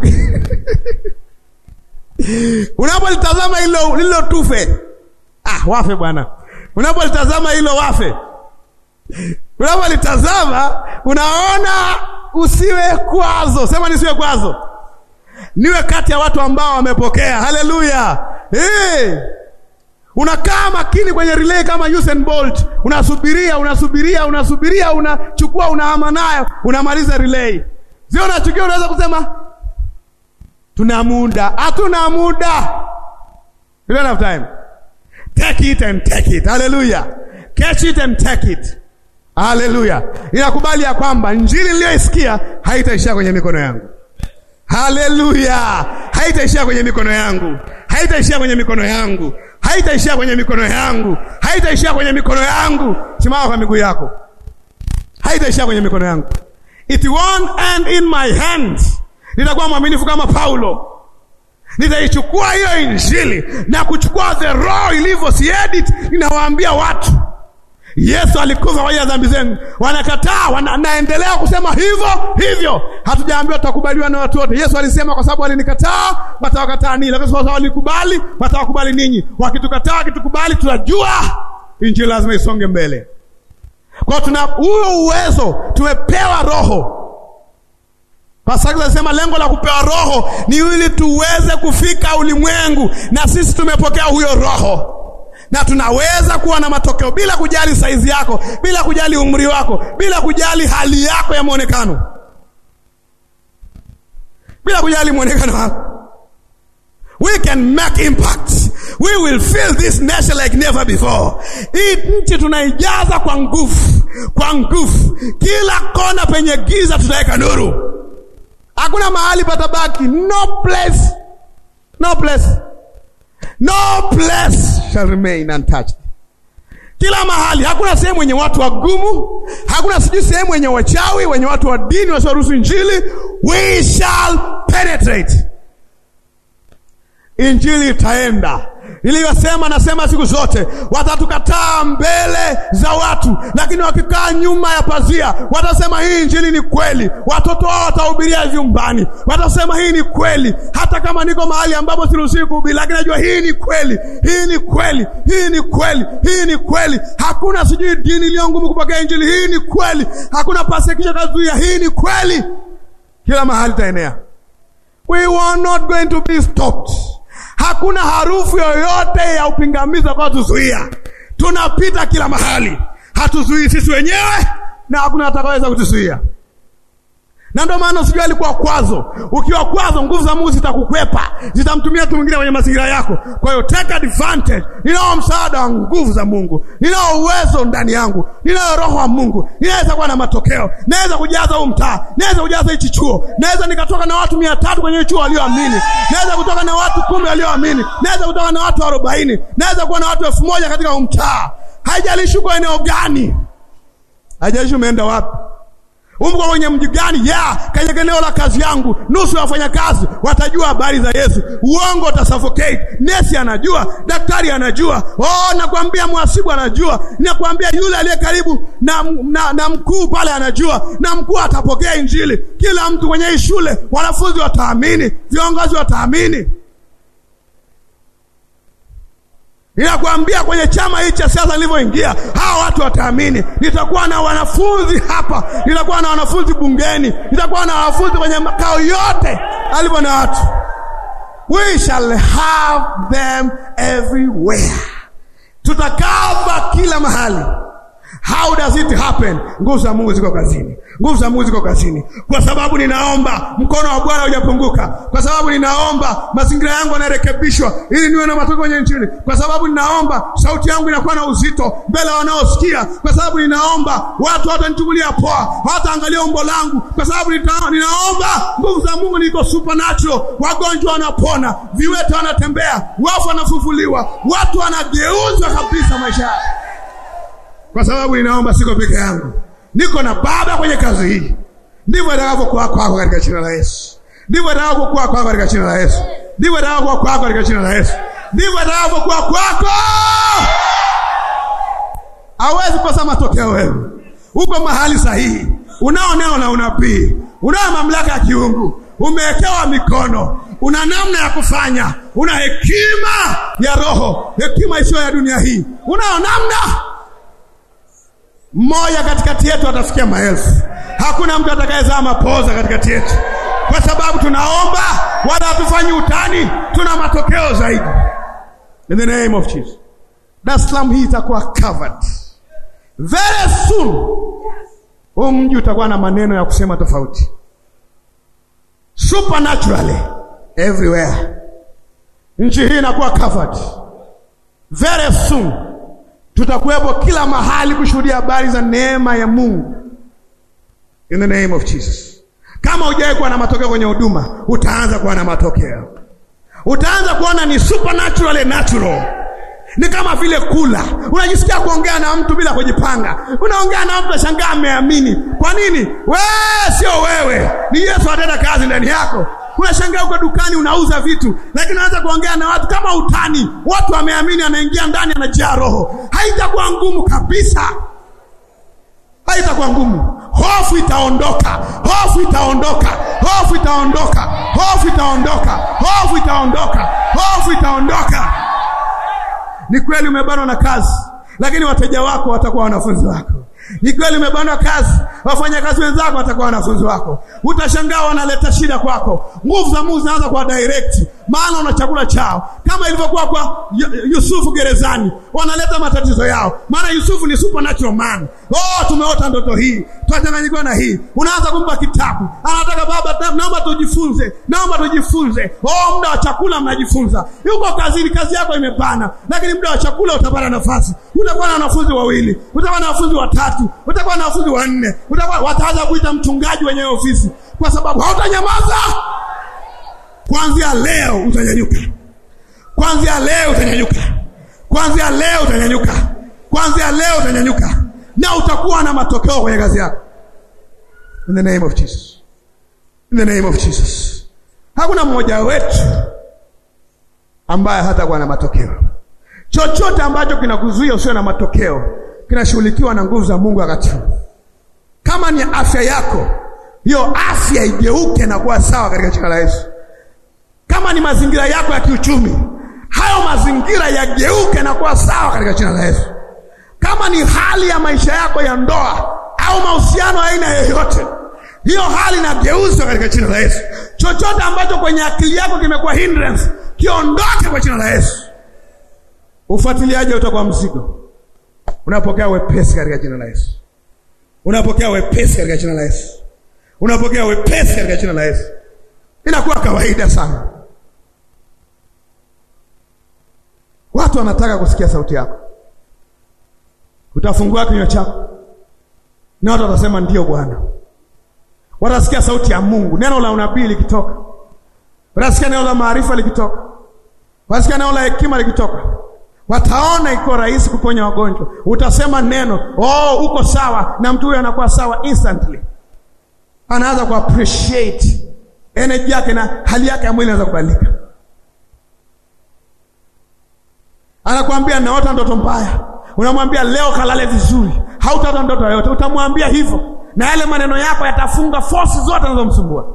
Unapolitazama hilo lilo tufe, ah, wafe bwana. Unapolitazama hilo wafe, unapolitazama unaona usiwe kwazo. Sema nisiwe kwazo, niwe kati ya watu ambao wamepokea. Haleluya! hey! Unakaa makini kwenye relay kama Usain Bolt, unasubiria unasubiria unasubiria, unachukua unahama nayo, unamaliza relay. Sio unachukia, unaweza kusema tuna muda. Hatuna muda, you don't have time. Take it and take it. Haleluya, catch it and take it. Haleluya, ninakubali ya kwamba injili niliyoisikia haitaishia kwenye mikono yangu. Haleluya, haitaishia kwenye mikono yangu, haitaishia kwenye mikono yangu haitaishia kwenye mikono yangu, haitaishia kwenye mikono yangu. Simama kwa miguu yako, haitaishia kwenye mikono yangu. It won't end in my hands. Nitakuwa mwaminifu kama Paulo, nitaichukua hiyo injili na kuchukua the raw ilivyo, si edit. Ninawaambia watu Yesu alikufa kwa ajili ya dhambi zenu, wanakataa, wanaendelea kusema hivyo hivyo. Hatujaambiwa tutakubaliwa na watu wote. Yesu alisema kwa sababu walinikataa watawakataa ninyi, lakini kwa sababu walikubali watawakubali ninyi. Wakitukataa, wakitukubali, tunajua injili lazima isonge mbele. Kwa tuna huo uwezo, tumepewa Roho. Pasaka anasema lengo la kupewa Roho ni ili tuweze kufika ulimwengu, na sisi tumepokea huyo Roho na tunaweza kuwa na matokeo bila kujali saizi yako, bila kujali umri wako, bila kujali hali yako ya mwonekano, bila kujali mwonekano wako. We can make impact. We will fill this nation like never before. Hii nchi tunaijaza kwa nguvu, kwa nguvu. Kila kona penye giza tutaweka nuru. Hakuna mahali patabaki. No place, no place, no place shall remain untouched. Kila mahali, hakuna sehemu wenye watu wagumu, hakuna sijui sehemu wenye wachawi, wenye watu wa dini wasioruhusu Injili. We shall penetrate Injili itaenda. Niliyosema nasema siku zote, watatukataa mbele za watu, lakini wakikaa nyuma ya pazia watasema hii injili ni kweli. Watoto wao watahubiria vyumbani, watasema hii ni kweli, hata kama niko mahali ambapo siruhusiwi kuhubiri, lakini najua hii ni kweli, hii ni kweli, hii ni kweli, hii ni kweli. Hakuna sijui dini iliyo ngumu kupokea injili, hii ni kweli. Hakuna persecution kazuia, hii ni kweli. Kila mahali itaenea. We were not going to be stopped. Hakuna harufu yoyote ya upingamizi kwa tuzuia. Tunapita kila mahali, hatuzuii sisi wenyewe na hakuna atakayeweza kutuzuia. Na ndio maana usijua alikuwa kwazo. Ukiwa kwazo, nguvu za Mungu zitakukwepa, zitamtumia mtu mwingine kwenye mazingira yako. Kwa hiyo take advantage. Ninao msaada wa nguvu za Mungu, ninao uwezo ndani yangu, ninao roho wa Mungu, ninaweza kuwa na matokeo, naweza kujaza huu mtaa, naweza kujaza hichi chuo, naweza nikatoka na watu mia tatu kwenye chuo walioamini, naweza kutoka na watu kumi walioamini, naweza kutoka na watu arobaini, naweza kuwa na watu elfu moja katika huu mtaa. Haijalishi uko eneo gani, haijalishi umeenda wapi Umko kwenye mji gani? ya kwenye eneo la kazi yangu, nusu ya wafanyakazi watajua habari za Yesu. Uongo utasuffocate. Nesi anajua, daktari anajua, oh, nakwambia mhasibu anajua, nakwambia yule aliye karibu na, na, na mkuu pale anajua, na mkuu atapokea Injili. Kila mtu kwenye hii shule, wanafunzi wataamini, viongozi wataamini. Ninakwambia kwenye chama hiki cha siasa nilivyoingia, hawa watu wataamini. Nitakuwa na wanafunzi hapa, nitakuwa na wanafunzi bungeni, nitakuwa na wanafunzi kwenye makao yote alivyo na watu. We shall have them everywhere, tutakava kila mahali. How does it happen? Nguvu za Mungu ziko kazini, nguvu za Mungu ziko kazini, kwa sababu ninaomba mkono wa Bwana hujapunguka, kwa sababu ninaomba mazingira yangu yanarekebishwa ili niwe na matokeo kwenye nchini, kwa sababu ninaomba sauti yangu inakuwa na uzito mbele wanaosikia, kwa sababu ninaomba watu watanichukulia poa, hawataangalia umbo langu, kwa sababu nita, ninaomba nguvu za Mungu niko supernatural. Wagonjwa wanapona, viwete wanatembea, wafu wanafufuliwa, watu wanageuzwa kabisa maisha yao kwa sababu ninaomba, siko peke yangu, niko na Baba kwenye kazi hii. Ndivyo itakavyokuwa kwako katika jina la Yesu. Ndivyo itakavyokuwa kwako katika jina la Yesu. Ndivyo itakavyokuwa kwako katika jina la Yesu. Ndivyo itakavyokuwa kwako. Hawezi kosa matokeo. Wewe uko mahali sahihi, unao neno la unabii, unao mamlaka ya kiungu, umewekewa mikono, una namna ya kufanya, una hekima ya Roho, hekima isiyo ya dunia hii, unao namna mmoja katikati yetu atafikia maelfu. Hakuna mtu atakayezaa mapoza katikati yetu, kwa sababu tunaomba, wala hatufanyi utani, tuna matokeo zaidi. In the name of Jesus, Dar es Salaam hii itakuwa covered very soon. Huu mji utakuwa na maneno ya kusema tofauti, supernaturally everywhere. Nchi hii inakuwa covered very soon tutakuwepo kila mahali kushuhudia habari za neema ya Mungu in the name of Jesus. Kama hujawahi kuwa na matokeo kwenye huduma, utaanza kuwa na matokeo, utaanza kuona ni supernatural natural. Ni kama vile kula, unajisikia kuongea na mtu bila kujipanga, unaongea na mtu ashangaa ameamini. Kwa nini? Wewe sio wewe, ni Yesu atenda kazi ndani yako. Unashangaa uko dukani unauza vitu, lakini unaanza kuongea na watu kama utani. Watu wameamini, anaingia ndani, anajaa Roho. Haitakuwa ngumu kabisa, haitakuwa ngumu. Hofu itaondoka, hofu itaondoka, hofu itaondoka, hofu itaondoka, hofu itaondoka, hofu itaondoka. Ni kweli umebanwa na kazi, lakini wateja wako watakuwa wanafunzi wako. Ni kweli umebanwa kazi, wafanyakazi wenzako watakuwa wanafunzi wako. Utashangaa wanaleta shida kwako, nguvu za Mungu zinaanza kwa direct. maana una chakula chao, kama ilivyokuwa kwa Yusufu gerezani, wanaleta matatizo yao, maana Yusufu ni supernatural man. Oh, tumeota ndoto hii, tunachanganyikiwa na hii. Unaanza kumpa kitabu, anataka baba, naomba tujifunze, naomba tujifunze. Oh, muda wa chakula mnajifunza, yuko kazini, kazi yako imepana, lakini muda wa chakula utapata nafasi. Utakuwa na wanafunzi wawili, utakuwa na wanafunzi watatu, utakuwa na wanafunzi wanne, utakuwa wataanza kuita mchungaji wenye ofisi, kwa sababu hautanyamaza. Kuanzia leo utanyanyuka, kuanzia leo utanyanyuka, kuanzia leo utanyanyuka, kuanzia leo utanyanyuka, na utakuwa na matokeo kwenye kazi yako. In the name of Jesus, in the name of Jesus. Hakuna mmoja wetu ambaye hatakuwa na matokeo. Chochote ambacho kinakuzuia usiwe na matokeo kinashughulikiwa na nguvu za Mungu wakati huu. Kama ni afya yako, hiyo afya igeuke na kuwa sawa katika jina la Yesu. Kama ni mazingira yako ya kiuchumi, hayo mazingira yageuke na kuwa sawa katika jina la Yesu. Kama ni hali ya maisha yako ya ndoa au mahusiano aina yoyote, hiyo hali inageuzwa katika jina la Yesu. Chochote ambacho kwenye akili yako kimekuwa hindrance, kiondoke kwa jina la Yesu. Ufuatiliaji utakuwa mzigo, unapokea wepesi katika jina la Yesu. Unapokea wepesi katika jina la Yesu. Unapokea wepesi katika jina la Yesu. Inakuwa kawaida sana. Watu wanataka kusikia sauti yako. Utafungua kinywa chako na watu watasema ndio Bwana. Watasikia sauti ya Mungu, neno la unabii likitoka, watasikia neno la maarifa likitoka, watasikia neno la hekima likitoka, wataona iko rahisi kuponya wagonjwa. Utasema neno, oh, uko sawa, na mtu huyo anakuwa sawa instantly, anaanza ku appreciate energy yake na hali yake ya mwili inaanza kubadilika. Anakuambia naota ndoto mbaya, unamwambia leo kalale vizuri, hautaota ndoto yoyote. Utamwambia hivyo, na yale maneno yako yatafunga force zote zinazomsumbua.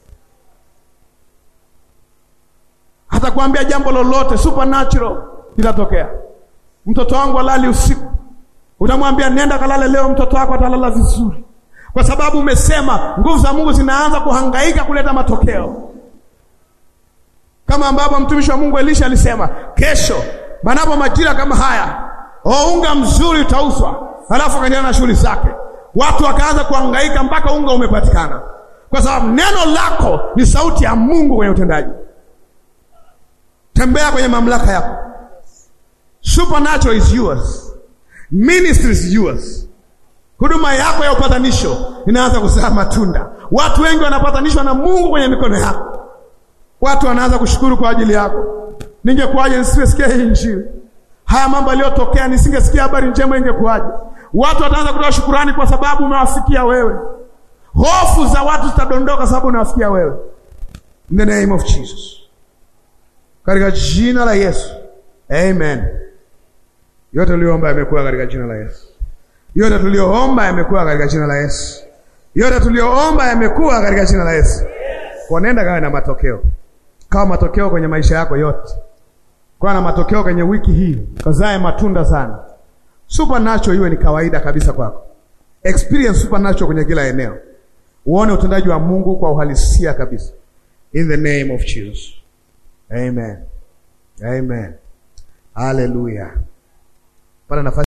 Atakwambia jambo lolote supernatural litatokea. Mtoto wangu alali usiku, utamwambia nenda kalale leo, mtoto wako atalala vizuri, kwa sababu umesema. Nguvu za Mungu zinaanza kuhangaika kuleta matokeo, kama ambavyo mtumishi wa Mungu Elisha alisema, kesho manapo majira kama haya, o unga mzuri utauzwa. Halafu akaendelea na shughuli zake, watu wakaanza kuhangaika mpaka unga umepatikana, kwa sababu neno lako ni sauti ya Mungu kwenye utendaji. Tembea kwenye mamlaka yako. Supernatural is yours. Ministry is yours. Huduma yako ya upatanisho inaanza kuzaa matunda. Watu wengi wanapatanishwa na Mungu kwenye mikono yako. Watu wanaanza kushukuru kwa ajili yako. Ningekuwaje nisingesikia hii Injili? Haya mambo yaliyotokea, nisingesikia habari njema, ingekuwaje? Watu wataanza kutoa shukurani kwa sababu umewafikia wewe. Hofu za watu zitadondoka sababu unawafikia wewe. In the name of Jesus. Katika jina la Yesu. Amen. Yote tuliyoomba yamekuwa katika jina la Yesu. Yote tuliyoomba yamekuwa katika jina la Yesu. Yote tuliyoomba yamekuwa katika jina la Yesu. Kwa nenda kawe na matokeo. Kawa matokeo kwenye maisha yako yote. Kwa na matokeo kwenye wiki hii. Kazae matunda sana. Supernatural iwe ni kawaida kabisa kwako. Experience supernatural kwenye kila eneo. Uone utendaji wa Mungu kwa uhalisia kabisa. In the name of Jesus. Amen. Amen. Hallelujah. Pata nafasi